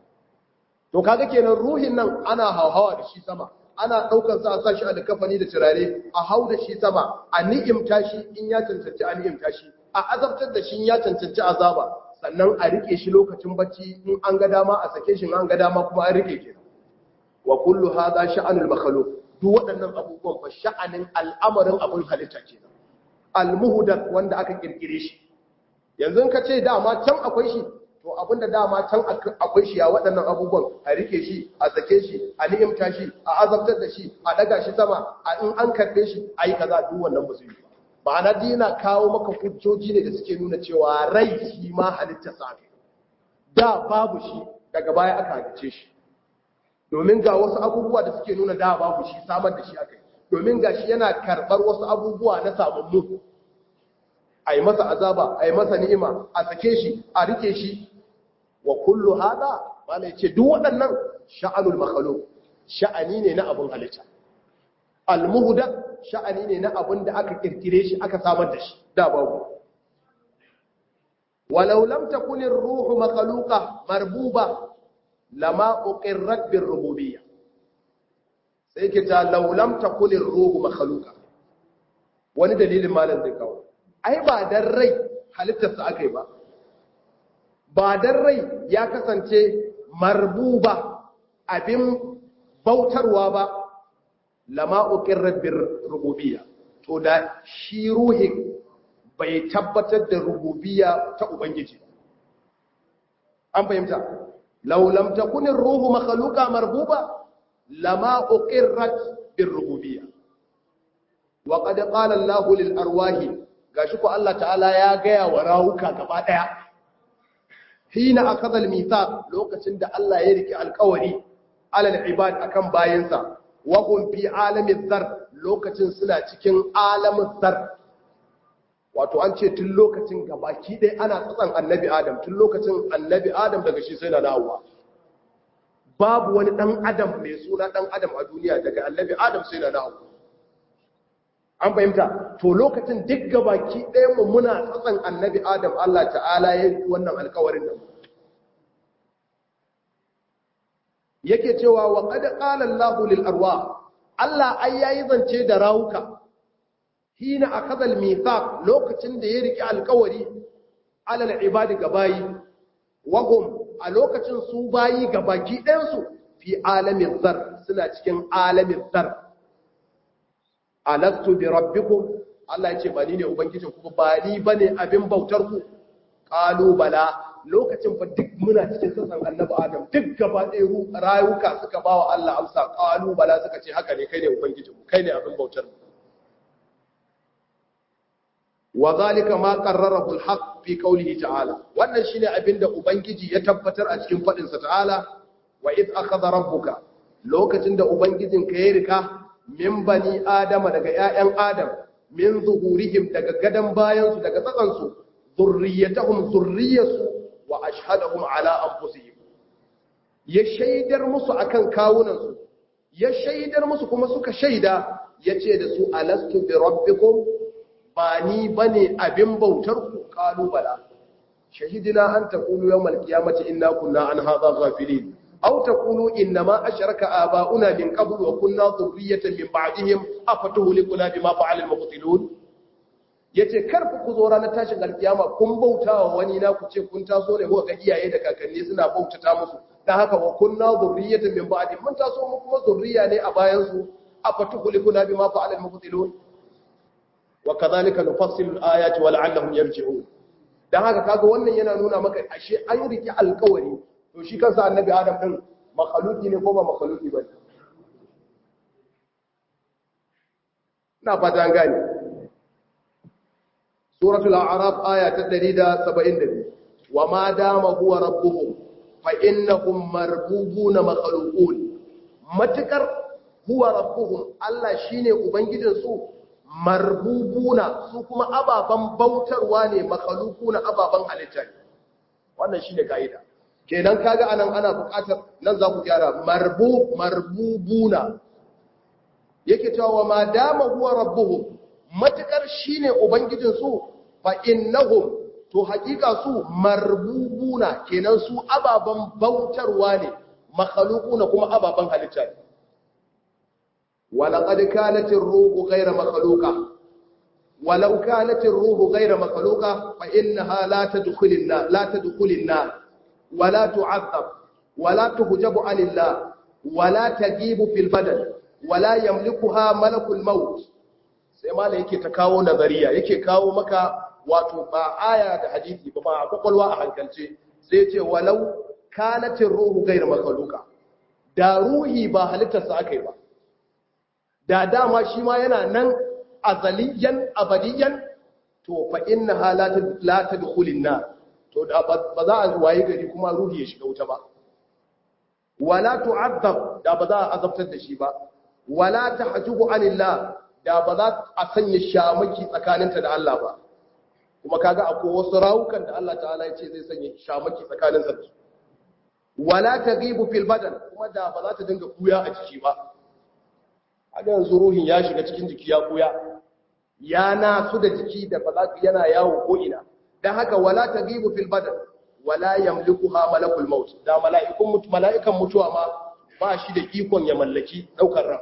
to kaga kenan ruhin nan ana hauhawa da shi sama ana daukar sa a sa shi a kafani da turare a hau da shi sama a ni'imta shi in ya cancanci a ni'imta shi a azabtar da shi in ya cancanci azaba sannan a rike shi lokacin bacci in an ga dama a sake shi an ga dama kuma an rike kenan wa kullu hadha sha'anul makhluq duk waɗannan abubuwan fa sha'anin al'amarin abin halitta kenan al-muhdath wanda aka kirkire shi yanzu ka ce dama can akwai shi to abinda dama can akwai shi a waɗannan abubuwan a rike shi a sake shi a ni'imta shi a azabtar da shi a daga shi sama a in an karɓe shi a yi kaza duk wannan ba su yi ba ma'ana dina kawo maka hujjoji ne da suke nuna cewa rai shi ma halitta sa da babu shi daga baya aka halice shi domin ga wasu abubuwa da suke nuna da babu shi samar da shi aka yi domin ga shi yana karɓar wasu abubuwa na sababbu a yi masa azaba a yi masa ni'ima a sake shi a rike shi wa kullu hada mana yace duk waɗannan sha'anul makhluq sha'ani ne na abun halitta almuhda sha'ani ne na abun da aka kirkire shi aka samar da shi da babu walau lam takun ar-ruhu makhluqa marbuba lama uqirrat bir rububiyyah sai ke ta law lam takun ar-ruhu makhluqa wani dalilin malam zai kawo ai ba dan rai halittarsa aka yi ba ba dan rai ya kasance marbuba abin bautarwa ba lama uqirrat bir rububiyya to da shi ruhin bai tabbatar da rububiyya ta ubangiji an fahimta law lam takun ar-ruhu makhluqa marbuba lama uqirrat bir rububiyya wa qad qala Allahu lil arwahi gashi ko Allah ta'ala ya gaya wa rawuka gaba daya hina akadha al-mithaq lokacin da Allah ya riki alƙawari alal ibad akan bayinsa wa hum fi alami dhar lokacin suna cikin alamin dhar wato an ce tun lokacin gabaki dai ana tsatsan annabi adam tun lokacin annabi adam daga shi sai na dawowa babu wani dan adam mai suna dan adam a duniya daga annabi adam sai na dawowa an fahimta to lokacin duk gabaki ɗayan mu muna tsatsan annabi adam Allah ta'ala ya yi wannan alkawarin da mu yake cewa wa qad qala Allahu lil arwah Allah ai yayi zance da rawuka hina akada al mithaq lokacin da ya riki alkawari alal ibadi gabayi wahum a lokacin su bayi gabaki ɗayan su fi alamin zar suna cikin alamin zar alastu bi rabbikum Allah ya ce ba ni ne ubangijin ku ba ni bane abin bautar ku qalu bala lokacin fa duk muna cikin sassan annabi adam duk gaba ɗaya rayuka suka bawa Allah amsa qalu bala suka ce haka ne kai ne ubangijin mu kai ne abin bautar mu wa zalika ma qarrarahu al-haq fi qawlihi ta'ala wannan shine abinda ubangiji ya tabbatar a cikin fadin sa ta'ala wa id akhadha rabbuka lokacin da ubangijinka ya rika min bani adama daga ƴaƴan adam min zuhurihim daga gadan bayan su daga tsakan su zurriyatahum zurriyatu wa ashhadahum ala anfusihim ya shaidar musu akan kawunan su ya shaidar musu kuma suka shaida yace da su alastu bi rabbikum ba ni bane abin bautar ku kalu bala shahidina an taqulu yawmal qiyamati inna kunna an hadha ghafilin aw taqulu inna ma ashraka aba'una min qablu wa kunna dhurriyatan min ba'dihim afatuhlikuna bima fa'ala al-mubtilun yace kar ku zo ranar tashin alkiyama kun bautawa wani na ku ce kun taso ne ko ga iyaye da kakanni suna bautata musu dan haka wa kunna dhurriyatan min ba'dihim mun taso mu kuma zurriya ne a bayan su afatuhlikuna bima fa'ala al-mubtilun wa kadhalika nufassilu al-ayati wa la'allahum yarji'un dan haka kaga wannan yana nuna maka ashe an riki alƙawari to shi kansa annabi adam din makhluki ne ko ba makhluki ba na fata an gane suratul a'raf aya ta 172 wa ma dama huwa rabbuhum fa innahum marbubuna makhluqun matakar huwa rabbuhum Allah shine ubangijin su marbubuna su kuma ababan bautarwa ne makhalukuna ababan halitta ne wannan shine kaida kenan kaga anan ana buƙatar nan za ku gyara marbu marbubuna yake cewa wa ma dama huwa rabbuhum matakar shine ubangijin su fa innahum to hakika su marbubuna kenan su ababan bautarwa ne makhalukuna kuma ababan halitta ne ولقد كانت الروح غير مخلوقة ولو كانت الروح غير مخلوقة فإنها لا تدخل النار لا تدخل النار ولا تعذب ولا تحجب عن الله ولا تجيب في البدن ولا يملكها ملك الموت sai mala yake ta kawo nazariya yake kawo maka wato ba aya da hadisi ba ba kwakwalwa a hankalce sai ce walau kanatin ruhu gairu makaluka da ruhi ba halittarsa aka yi ba da dama shi ma yana nan azaliyan abadiyan to fa inna halatu la tadkhulin nar to da ba za a waye gari kuma ruhi ya shiga wuta ba wala tu'azzab da ba za a azabtar da shi ba wala tahjubu anillah da ba za a sanya shamaki tsakaninta da Allah ba kuma kaga akwai wasu rawukan da Allah ta'ala ya ce zai sanya shamaki tsakaninsa da su wala taghibu fil badan kuma da ba za ta dinga kuya a ciki ba haka yanzu ruhin ya shiga cikin jiki ya kuya ya nasu da jiki da ba za yana yawo ko ina dan haka wala taghibu fil badan wala yamlikuha malakul maut da mala'ikun mala'ikan mutuwa ma ba shi da ikon ya mallaki daukar ran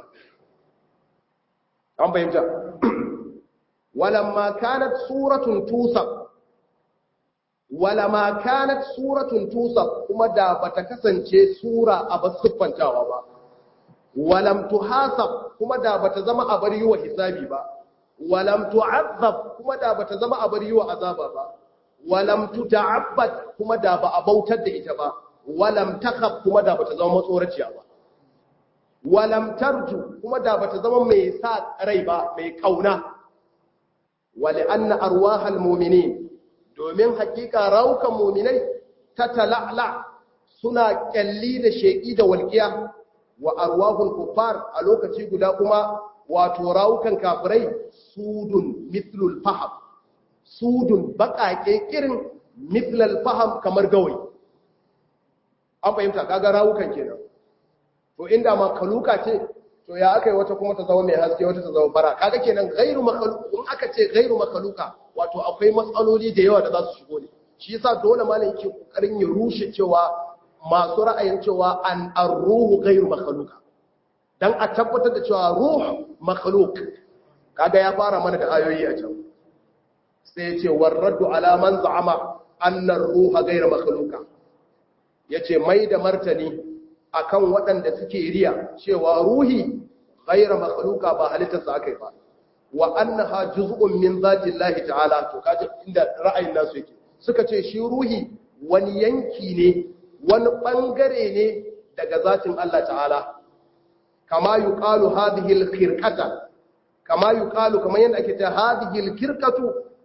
an fahimta walamma kanat suratun tusab walamma kanat suratun tusab kuma da bata kasance sura a basuffantawa ba walam tuhasab kuma da bata zama a bar yiwa hisabi ba walam tu'azzab kuma da bata zama a bar yiwa azaba ba walam tuta'abbad kuma da ba a bautar da ita ba walam takhaf kuma da bata zama matsoraciya ba walam tarju kuma da bata zama mai sa rai ba mai kauna wali anna arwahal mu'minin domin hakika raukan mu'minai ta tala'la suna kyalli da sheki da walqiya wa arwahul kuffar a lokaci guda kuma wato rawukan kafirai sudun mithlul faham sudun baƙaƙe kirin mithlul faham kamar gawai an fahimta kaga rawukan kenan to inda ma kaluka ce to ya aka yi wata kuma ta zama mai haske wata ta zama bara kaga kenan gairu makaluka in aka ce gairu makaluka wato akwai matsaloli da yawa da za su shigo ne shi yasa dole malam yake kokarin ya rushe cewa masu ra'ayin cewa an arruhu gairu makaluka dan a tabbatar da cewa ruh makhluk kaga ya fara mana da ayoyi a can sai ya ce warraddu ala man za'ama anna ar-ruha gairu makhluka yace mai da martani akan waɗanda suke riya cewa ruhi ghaira makhluka ba halittarsa akai ba wa annaha juz'un min zati Allah ta'ala to kaje inda ra'ayin nasu yake suka ce shi ruhi wani yanki ne wani bangare ne daga zatin Allah ta'ala kama yuqalu hadhihi al-khirqata kama yuqalu kamar yanda ake cewa hadhihi al-khirqatu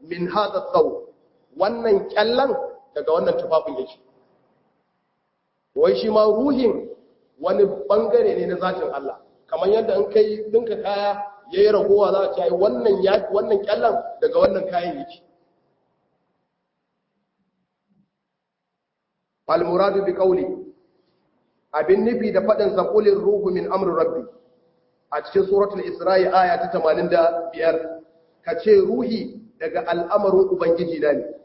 min hadha tsaw wannan kyallan daga wannan tufafin yake wai shi ma ruhin wani bangare ne na zatin Allah kamar yadda in kai dinka kaya yayi ragowa za a ce wannan ya wannan kyallan daga wannan kayan yake fal muradu bi qawli abin nufi da fadin zaqulir ruhu min amri rabbi a cikin suratul isra'i aya ta 85 kace ruhi daga al'amarin ubangiji na ne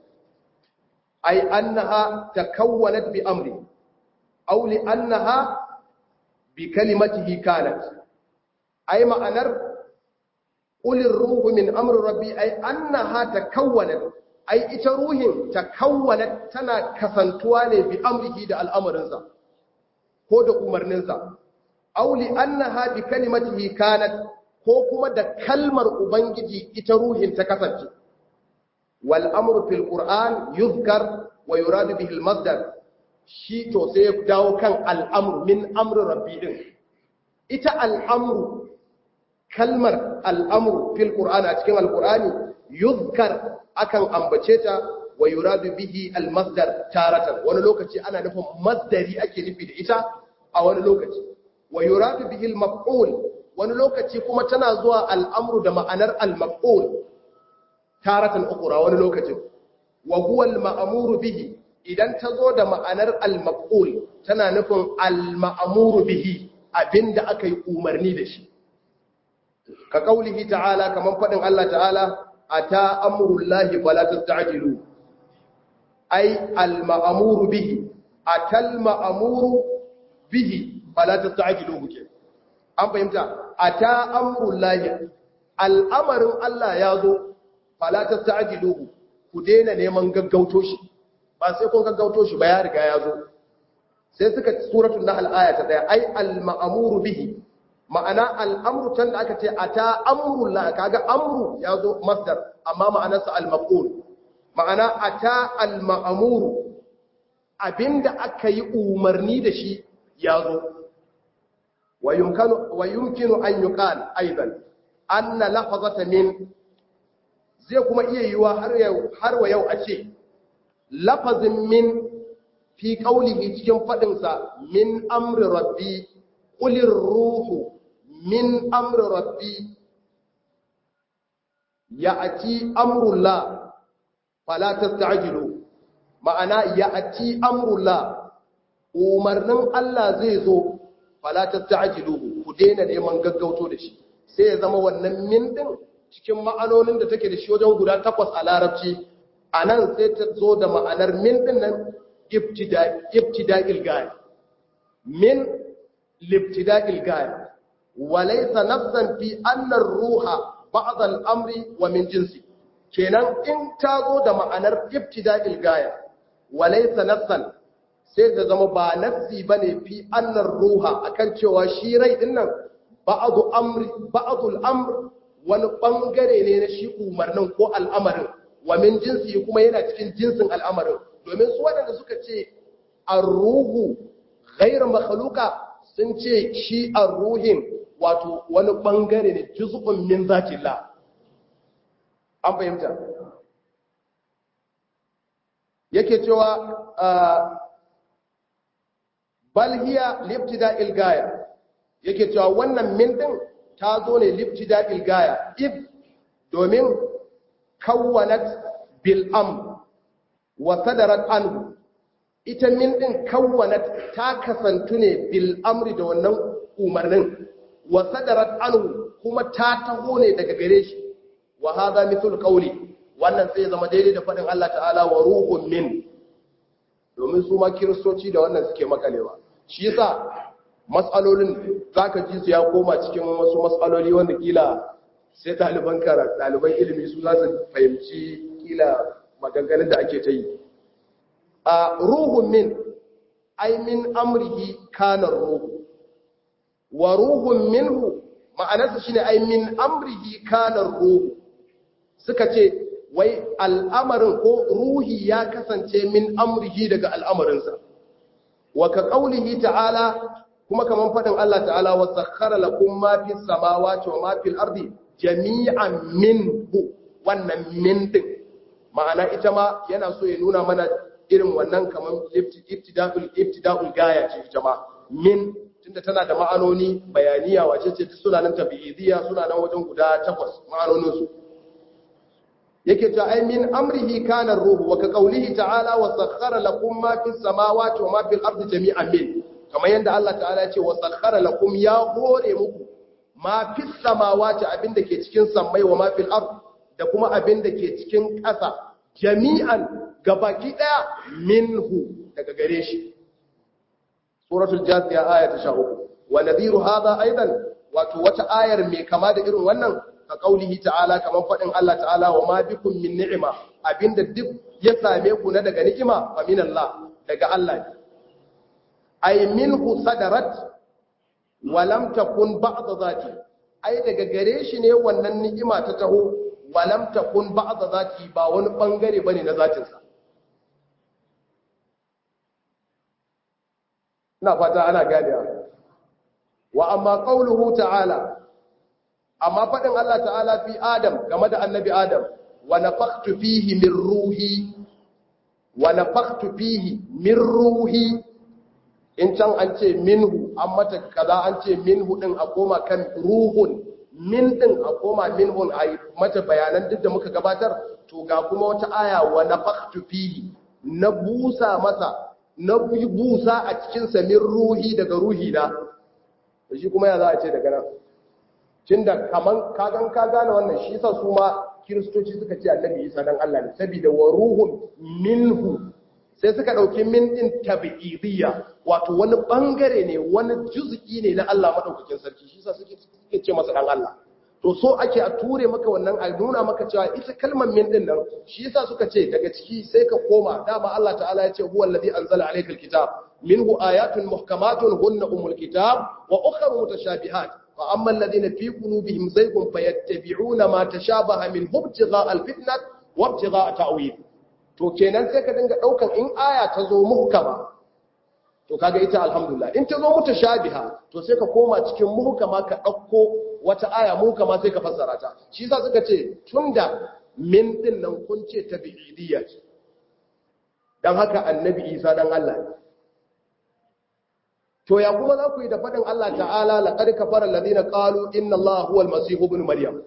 ai annaha takawwanat bi amri aw li annaha bi kalimatihi kanat ai ma'anar qulir ruhu min amri rabbi ai annaha takawwanat ai ita ruhin takawwanat tana kasantuwa ne bi amrihi da al'amarinsa ko da umarninsa aw li annaha bi kalimatihi kanat ko kuma da kalmar ubangiji ita ruhin ta kasance wal amru fil qur'an yuzkar wa yuradu bihi al masdar shi to sai ya dawo kan al amru min amri rabbi din ita al amru kalmar al amru fil qur'an a cikin al qur'ani yuzkar akan ambace ta wa yuradu bihi al masdar taratan wani lokaci ana nufin masdari ake nufi da ita a wani lokaci wa yuradu bihi al maf'ul wani lokaci kuma tana zuwa al'amru da ma'anar al-maf'ul taratan ukura wani lokacin wa huwa al-ma'muru bihi idan ta zo da ma'anar al-maf'ul tana nufin al-ma'muru bihi abinda aka yi umarni da shi ka kaulihi ta'ala kaman fadin Allah ta'ala ata amrullahi fala tasta'jilu ai al-ma'muru bihi atal ma'muru bihi fala tasta'jilu kenan an fahimta a ta amurin lahi al'amarin Allah ya zo falatar ta ajiluhu ku daina neman gaggauto shi ba sai kun gaggauto shi ba ya riga ya zo sai suka suratun na al'aya ta daya ai al-ma'amuru bihi ma'ana al'amuru can da aka ce a ta amurin lahi kaga amuru ya zo masdar amma ma'anarsa al-maqul ma'ana a ta al-ma'amuru abinda aka yi umarni da shi ya zo ويمكن ويمكن أن يقال أيضا أن لفظة من zai kuma iya yiwa har wa yau a ce lafazin min fi ƙaunihi cikin faɗinsa min amri rabbi ƙulin ruhu min amri rabbi ya ati amrulla falatar ta'ajilu ma'ana ya ati amrulla umarnin Allah zai zo falatar ta'ajilu ku daina neman gaggauto da shi sai ya zama wannan min din cikin ma'anonin da take da shi wajen guda takwas a larabci a nan sai ta zo da ma'anar min din nan ibtida'il gaya min libtida'il gaya walaysa nafsan fi annar ruha ba'd al-amri wa min jinsi kenan in ta zo da ma'anar ibtida'il gaya walaysa nafsan sai da zama ba nafsi bane fi annar ruha akan cewa shi rai din nan ba'du amri ba'dul amr wani bangare ne na shi umarnin ko al'amarin wa min jinsi kuma yana cikin jinsin al'amarin domin su waɗanda suka ce ar-ruhu ghayr makhluqa sun ce shi ar-ruhin wato wani bangare ne juz'un min zatillah an fahimta yake cewa bal hiya libtida'il gaya yake cewa wannan min din ta zo ne libtida'il gaya if domin kawwanat bil am wa sadarat anhu ita min din kawwanat ta kasantu ne bil amri da wannan umarnin wa sadarat anhu kuma ta taho ne daga gare shi wa hadha mithul qawli wannan sai zama daidai da fadin Allah ta'ala wa ruhun min domin su ma kiristoci da wannan suke makalewa shi yasa matsalolin zaka ji su ya koma cikin wasu matsaloli wanda kila sai ɗaliban karatu ɗaliban ilimi su za su fahimci kila maganganun da ake ta yi a ruhun min ai min amrihi kanar ruhu wa ruhun minhu ma'anarsa shine ai min amrihi kanar ruhu suka ce wai al'amarin ko ruhi ya kasance min amrihi daga al'amarinsa wa ka ƙaunihi ta'ala kuma kamar faɗin Allah ta'ala wa sakhara lakum ma fi samawati wa ma fil ardi jami'an minhu wannan min din ma'ana ita ma yana so ya nuna mana irin wannan kamar ibtida'ul ibtida'ul gaya ce ita ma min tunda tana da ma'anoni bayaniya wace ce suna nan tabi'idiyya suna nan wajen guda takwas ma'anonin su yake ta ai min amrihi kana ruhu wa ka qawlihi ta'ala wa sakhkhara lakum ma fis samawati wa ma fil ardi jami'an min kamar yanda Allah ta'ala ya ce wa sakhkhara lakum ya hore muku ma fis samawati abinda ke cikin sammai wa ma fil ardi da kuma abinda ke cikin ƙasa jami'an gabaki daya minhu daga gare shi suratul jathiya aya ta 13 wa nadhiru hadha aidan wato wata ayar mai kama da irin wannan ka kaulihi ta'ala kaman fadin Allah ta'ala wa ma bikum min ni'ima abinda duk ya same ku na daga ni'ima fa min Allah daga Allah ne ay minhu sadarat wa lam takun ba'd zati ai daga gare shi ne wannan ni'ima ta taho wa lam takun ba'd zati ba wani bangare bane na zatin sa ina fata ana ganewa wa amma qauluhu ta'ala amma faɗin Allah ta'ala fi Adam game da annabi Adam wa nafaktu fihi min ruhi wa nafaktu fihi min ruhi in can an ce minhu an mata kaza an ce minhu din a koma kan ruhun min din a koma minhun a mata bayanan duk da muka gabatar to ga kuma wata aya wa nafaktu fihi na busa masa na busa a cikin sa min ruhi daga ruhi na shi kuma ya za a ce daga nan tun da kaman kagan ka gane wannan shi yasa su ma kiristoci suka ce annabi isa dan Allah ne saboda wa ruhun minhu sai suka dauki min din tabi'idiyya wato wani bangare ne wani juz'i ne na Allah madaukakin sarki shi yasa suke suke ce masa dan Allah to so ake a ture maka wannan a nuna maka cewa ita kalmar min din nan shi yasa suka ce daga ciki sai ka koma dama Allah ta'ala ya ce huwa allazi anzala alaykal kitab minhu ayatun muhkamatun hunna umul kitab wa ukhra mutashabihat فأما الذين في قلوبهم زيغ فيتبعون ما تشابه منه ابتغاء الفتنة وابتغاء تأويل to kenan sai ka dinga daukan in aya ta zo muhkama to kaga ita alhamdulillah in ta zo mutashabiha to sai ka koma cikin muhkama ka dauko wata aya muhkama sai ka fassara ta shi yasa suka ce tunda min din nan kun ce tabi'idiyya ce dan haka annabi Isa dan Allah ne to ya kuma za ku yi da faɗin Allah ta'ala laƙar kafar lalzina ƙalu inna Allah huwa almasihu ibn maryam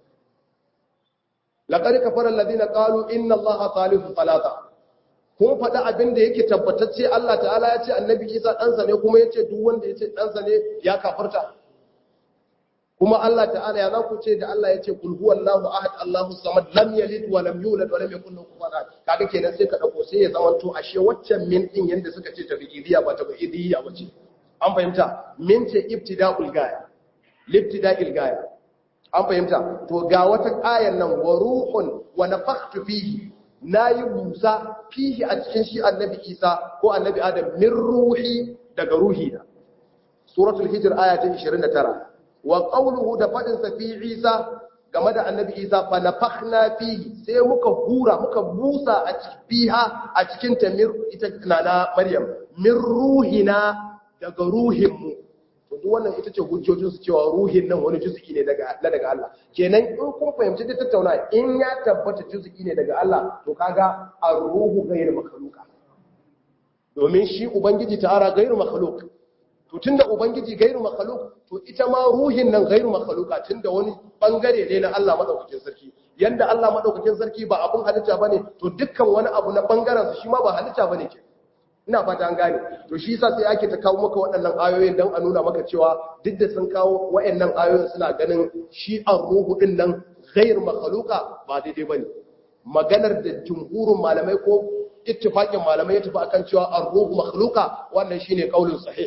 laƙar kafar lalzina ƙalu inna Allah salisu salata kun faɗi abin da yake tabbatacce Allah ta'ala ya ce annabi isa ɗansa ne kuma ya ce duk wanda ya ce ɗansa ne ya kafarta kuma Allah ta'ala ya za ku ce da Allah ya ce kul huwallahu ahad Allahu samad lam yalid wa lam yulad wa lam yakul lahu kufuwan ahad kaga kenan sai ka dauko sai ya zamanto ashe waccan min din yanda suka ce tabi'idiyya ba tabi'idiyya ba ce an fahimta min ce ibtida'ul gaya libtida'il gaya an fahimta to ga wata ayan nan wa ruhun wa nafakhtu fihi nayi busa fihi a cikin shi annabi Isa ko annabi Adam min ruhi daga ruhi na suratul hijr aya ta 29 wa qawluhu da fadin sa fi Isa game da annabi Isa fa nafakhna fihi sai muka hura muka busa a fiha a cikin ta mir ita na Maryam min ruhina daga ruhinmu to duk wannan ita ce hujjojin su cewa ruhin nan wani juz'i ne daga na daga Allah kenan in kun fahimci da tattauna in ya tabbata juz'i ne daga Allah to kaga ar-ruhu ghayr makhluqa domin shi ubangiji ta'ala ghayr makhluq to tunda ubangiji ghayr makhluq to ita ma ruhin nan ghayr makhluqa tunda wani bangare ne na Allah madaukakin sarki yanda Allah madaukakin sarki ba abun halitta bane to dukkan wani abu na bangaren shi ma ba halitta bane kenan ina fata an gane to shi yasa sai ake ta kawo maka waɗannan ayoyin don a nuna maka cewa duk da sun kawo waɗannan ayoyin suna ganin shi an ruhu din nan ghair makhluqa ba daidai bane maganar da jumhurin malamai ko ittifaqin malamai ya tafi akan cewa an ruhu makhluqa wannan shine kaulin sahih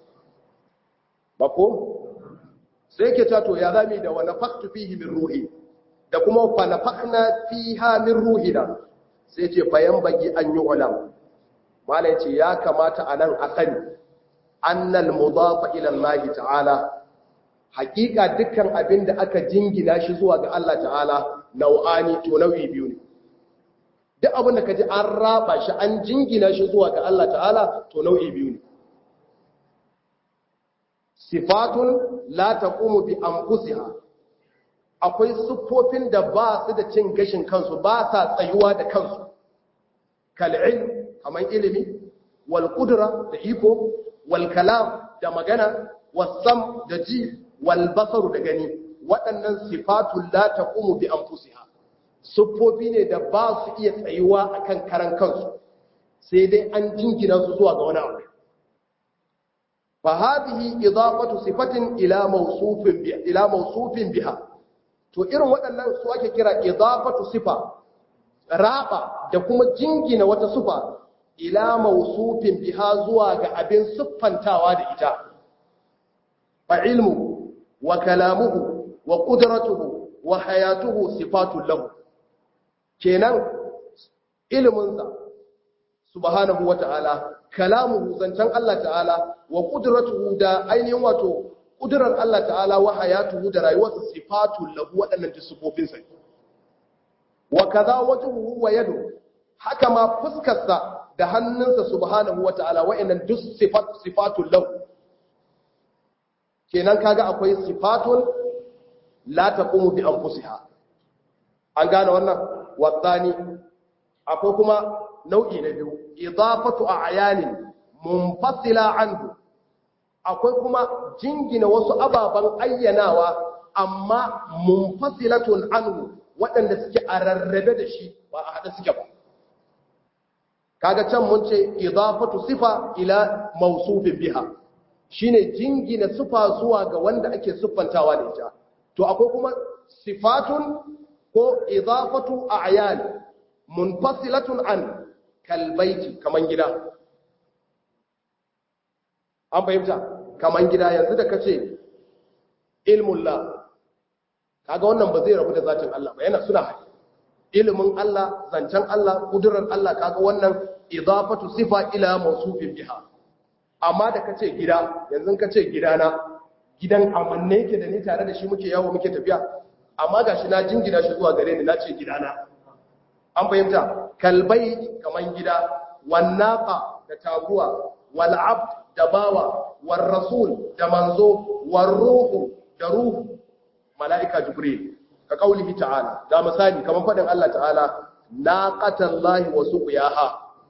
ba ko sai ke ta to ya zami da wa nafaqtu fihi min ruhi da kuma fa nafaqna fiha min ruhina sai ce bayan bagi an yi ulama malai ce ya kamata a nan a sani annal mudafa ila Allah ta'ala hakika dukkan abin da aka jingina shi zuwa ga Allah ta'ala nau'ani to nau'i biyu ne duk abin da ka ji an raba shi an jingina shi zuwa ga Allah ta'ala to nau'i biyu ne sifatun la taqumu bi anfusiha akwai siffofin da ba su da cin gashin kansu ba sa tsayuwa da kansu kal'il kaman ilimi wal qudra da iko wal kalam da magana wasam da ji wal basaru da gani waɗannan sifatun la taqumu bi anfusiha siffofi ne da ba su iya tsayuwa akan karan kansu sai dai an jingina su zuwa ga wani abu fa hadhihi idafatu sifatin ila mawsufin bi ila mawsufin biha to irin waɗannan su ake kira idafatu sifa raba da kuma jingina wata sifa ila mawsufin biha zuwa ga abin siffantawa da ita fa ilmu wa kalamuhu wa qudratuhu wa hayatuhu sifatun lahu kenan iliminsa subhanahu wa ta'ala kalamuhu zancen Allah ta'ala wa qudratuhu da ainihin wato kudurar Allah ta'ala wa hayatuhu da rayuwarsa sifatun lahu waɗannan sifofinsa wa kaza wajhuhu wa yadu haka ma fuskarsa da hannunsa subhanahu wa ta'ala wa'annan duk sifat sifatun lahu kenan kaga akwai sifatun la taqumu bi anfusiha an gane wannan wasani akwai kuma nau'i na biyu idafatu a'yanin munfasila anhu akwai kuma jingina wasu ababen ayyanawa amma munfasilatun anhu waɗanda suke a rarrabe da shi ba a haɗe suke ba kaga can mun ce idafatu sifa ila mausufin biha shine jingina sifa zuwa ga wanda ake siffantawa da ita to akwai kuma sifatun ko idafatu a'yan munfasilatun an kalbaiti kaman gida an fahimta kaman gida yanzu da kace ilmullah kaga wannan ba zai rabu da zatin Allah ba yana suna haɗe ilimin Allah zancen Allah kudurar Allah kaga wannan idafatu sifa ila mawsufin biha amma da kace gida yanzu kace gidana gidan amanne yake da ni tare da shi muke yawo muke tafiya amma gashi na jingina shi zuwa gare ni nace gidana an fahimta kalbai kaman gida wannaqa da taguwa wal abd da bawa war rasul da manzo war ruhu da ruhu mala'ika jibril ka kaulihi ta'ala ga misali kamar faɗin Allah ta'ala naqatallahi wa suqiyaha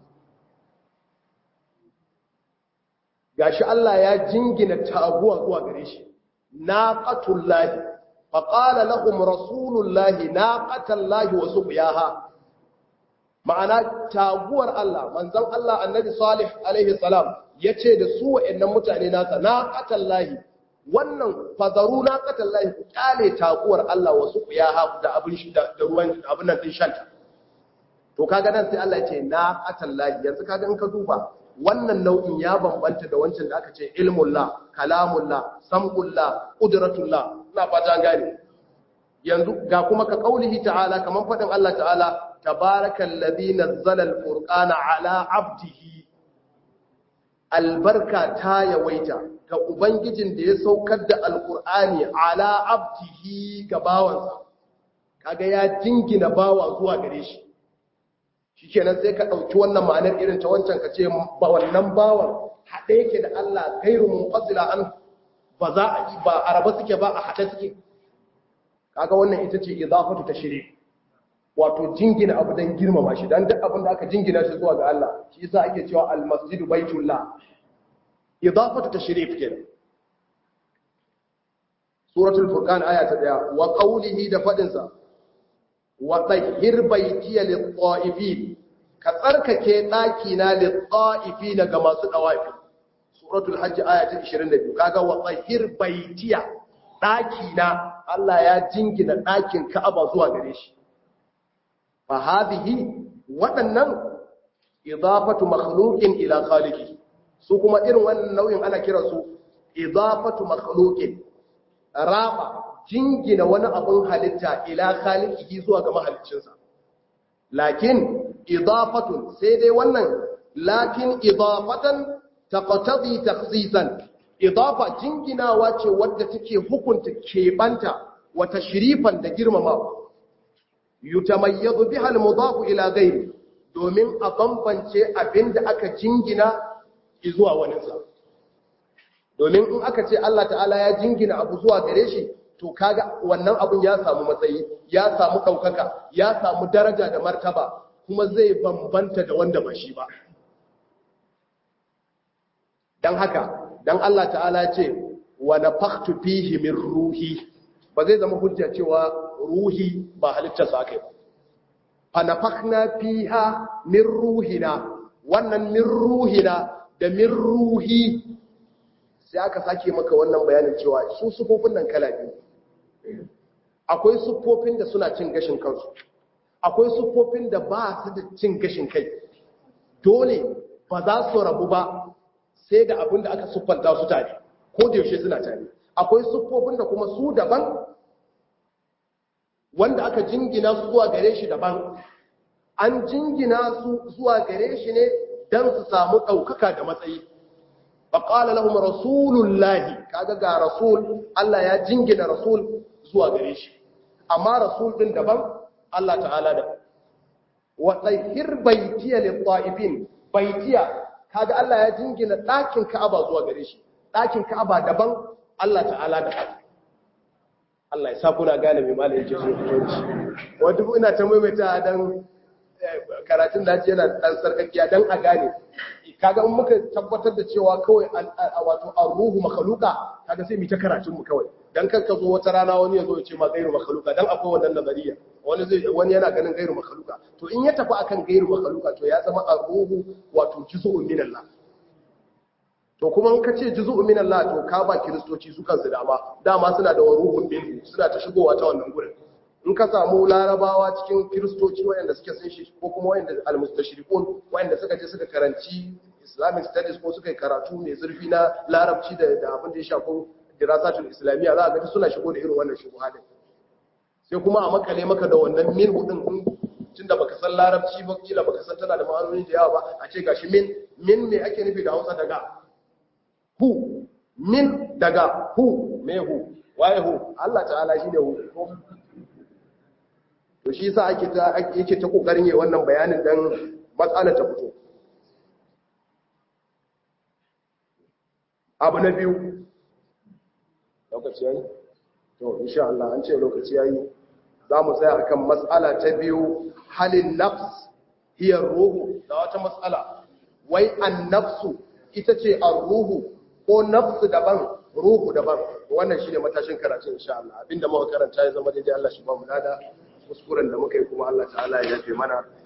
gashi Allah ya jingina taguwa zuwa gare shi naqatullahi fa qala lahum rasulullahi naqatallahi wa suqiyaha ma'ana taguwar Allah manzon Allah annabi salih alaihi salam yace da su wa'annan mutane nasa naqatallahi wannan fazaru na katan lahi ku kyale takuwar Allah wasu ku ya haku da abin shi da ruwan abin nan din shanta to kaga nan sai Allah ya ce na katan lahi yanzu kaga in ka duba wannan nau'in ya bambanta da wancan da aka ce ilmullah kalamullah sam'ullah qudratullah ina fata gane yanzu ga kuma ka kaulihi ta'ala kaman fadin Allah ta'ala tabarakallazi nazzala alfurqana ala abdihi albarka ta yawaita ga Ubangijin da ya saukar da Alƙur'ani ala abdihi ga bawansa, kaga ya jingina bawa zuwa gare shi. Shi kenan sai ka ɗauki wannan ma'anar irin ta wancan ka ce ba wannan bawan haɗe yake da Allah gairu mun fasila an ba za a yi ba araba suke ba a haɗe suke. Kaga wannan ita ce izafatu ta shirye. Wato jingina abu don girmama shi, don duk abin da aka jingina shi zuwa ga Allah, shi yasa ake cewa almasjidu baitullah إضافة تشريف كده سورة الفرقان آية تدعى وقوله دفدنسا وطهر بيتي للطائفين كترك كيناكينا للطائفين كما سدوافي سورة الحج آية 22 كاغا وطهر بيتي ɗakina Allah ya jingina ɗakin Ka'aba zuwa gare shi fa hadhihi waɗannan idafatu makhluqin ila khaliqihi su kuma irin wannan nau'in ana kira su idafatu makhluqin raba jingina wani abun halitta ila khaliqihi zuwa ga mahaliccinsa lakin idafatun sai dai wannan lakin idafatan taqtadi takhsisan idafa jinginawa ce wadda take hukunta kebanta wa tashrifan da girmamawa yutamayyazu biha al-mudaf ila ghayri domin a bambance abinda aka jingina zuwa waninsa domin in aka ce Allah ta'ala ya jingina abu zuwa gare shi to kaga wannan abun ya samu matsayi ya samu ɗaukaka ya samu daraja da martaba kuma zai bambanta da wanda ba shi ba don haka don Allah ta'ala ce wa nafakhtu fihi min ruhi ba zai zama hujja cewa ruhi ba halittarsa aka yi ba fa nafakhna fiha min ruhina wannan min ruhina da min ruhi sai aka sake maka wannan bayanin cewa su sufofin nan kala biyu akwai sufofin da suna cin gashin kansu akwai sufofin da ba su da cin gashin kai dole ba za su rabu ba sai da abin da aka siffanta su tare ko da yaushe suna tare akwai siffofin da kuma su daban wanda aka jingina su zuwa gare shi daban an jingina su zuwa gare shi ne don su samu ɗaukaka da matsayi faƙala lahum rasulullahi kaga ga rasul Allah ya jingina rasul zuwa gare shi amma rasul din daban Allah ta'ala da wa tsahir baitiya lil ta'ifin baitiya kaga Allah ya jingina ɗakin Ka'aba zuwa gare shi ɗakin Ka'aba daban Allah ta'ala da Allah ya sa kuna gane mai malai yake so fitoci wanda ina ta maimaita dan karatun da yana dan sarkakiya dan a gane kaga in muka tabbatar da cewa kawai wato ar-ruhu makhluqa kaga sai mu ta karatun mu kawai dan kan ka zo wata rana wani ya zo ya ce ma gairu makhluqa dan akwai wannan nazariya wani zai wani yana ganin gairu makhluqa to in ya tafi akan gairu makhluqa to ya zama ar-ruhu wato juz'un min Allah to kuma in ka ce juz'un min Allah to ka ba kristoci su kansu dama dama suna da ruhun min suna ta shigowa ta wannan gurin in ka samu larabawa cikin kiristoci wayanda suke sun shi ko kuma wayanda almustashriqun wayanda suka je suka karanci islamic studies ko suka yi karatu mai zurfi na larabci da da abin da ya shafi dirasatul islamiyya za a ga suna shigo da irin wannan shubuha din sai kuma a makale maka da wannan min hudin tunda baka san larabci ba kila baka san tana da ma'anoni da yawa ba a ce gashi min min me ake nufi da Hausa daga hu min daga hu me hu waye hu Allah ta'ala shine hu to shi yasa ake ta yake ta kokarin yi wannan bayanin dan matsalar ta fito abu na biyu lokaci yayi to insha Allah an ce lokaci yayi zamu tsaya akan matsala ta biyu halin nafs hiya ruhu da wata matsala wai an-nafsu ita ce ar-ruhu ko nafsu daban ruhu daban wannan shine matashin karatu insha Allah abinda muka karanta ya zama daidai Allah shi ba mu lada kuskuren da muka yi kuma Allah ta'ala ya yafe mana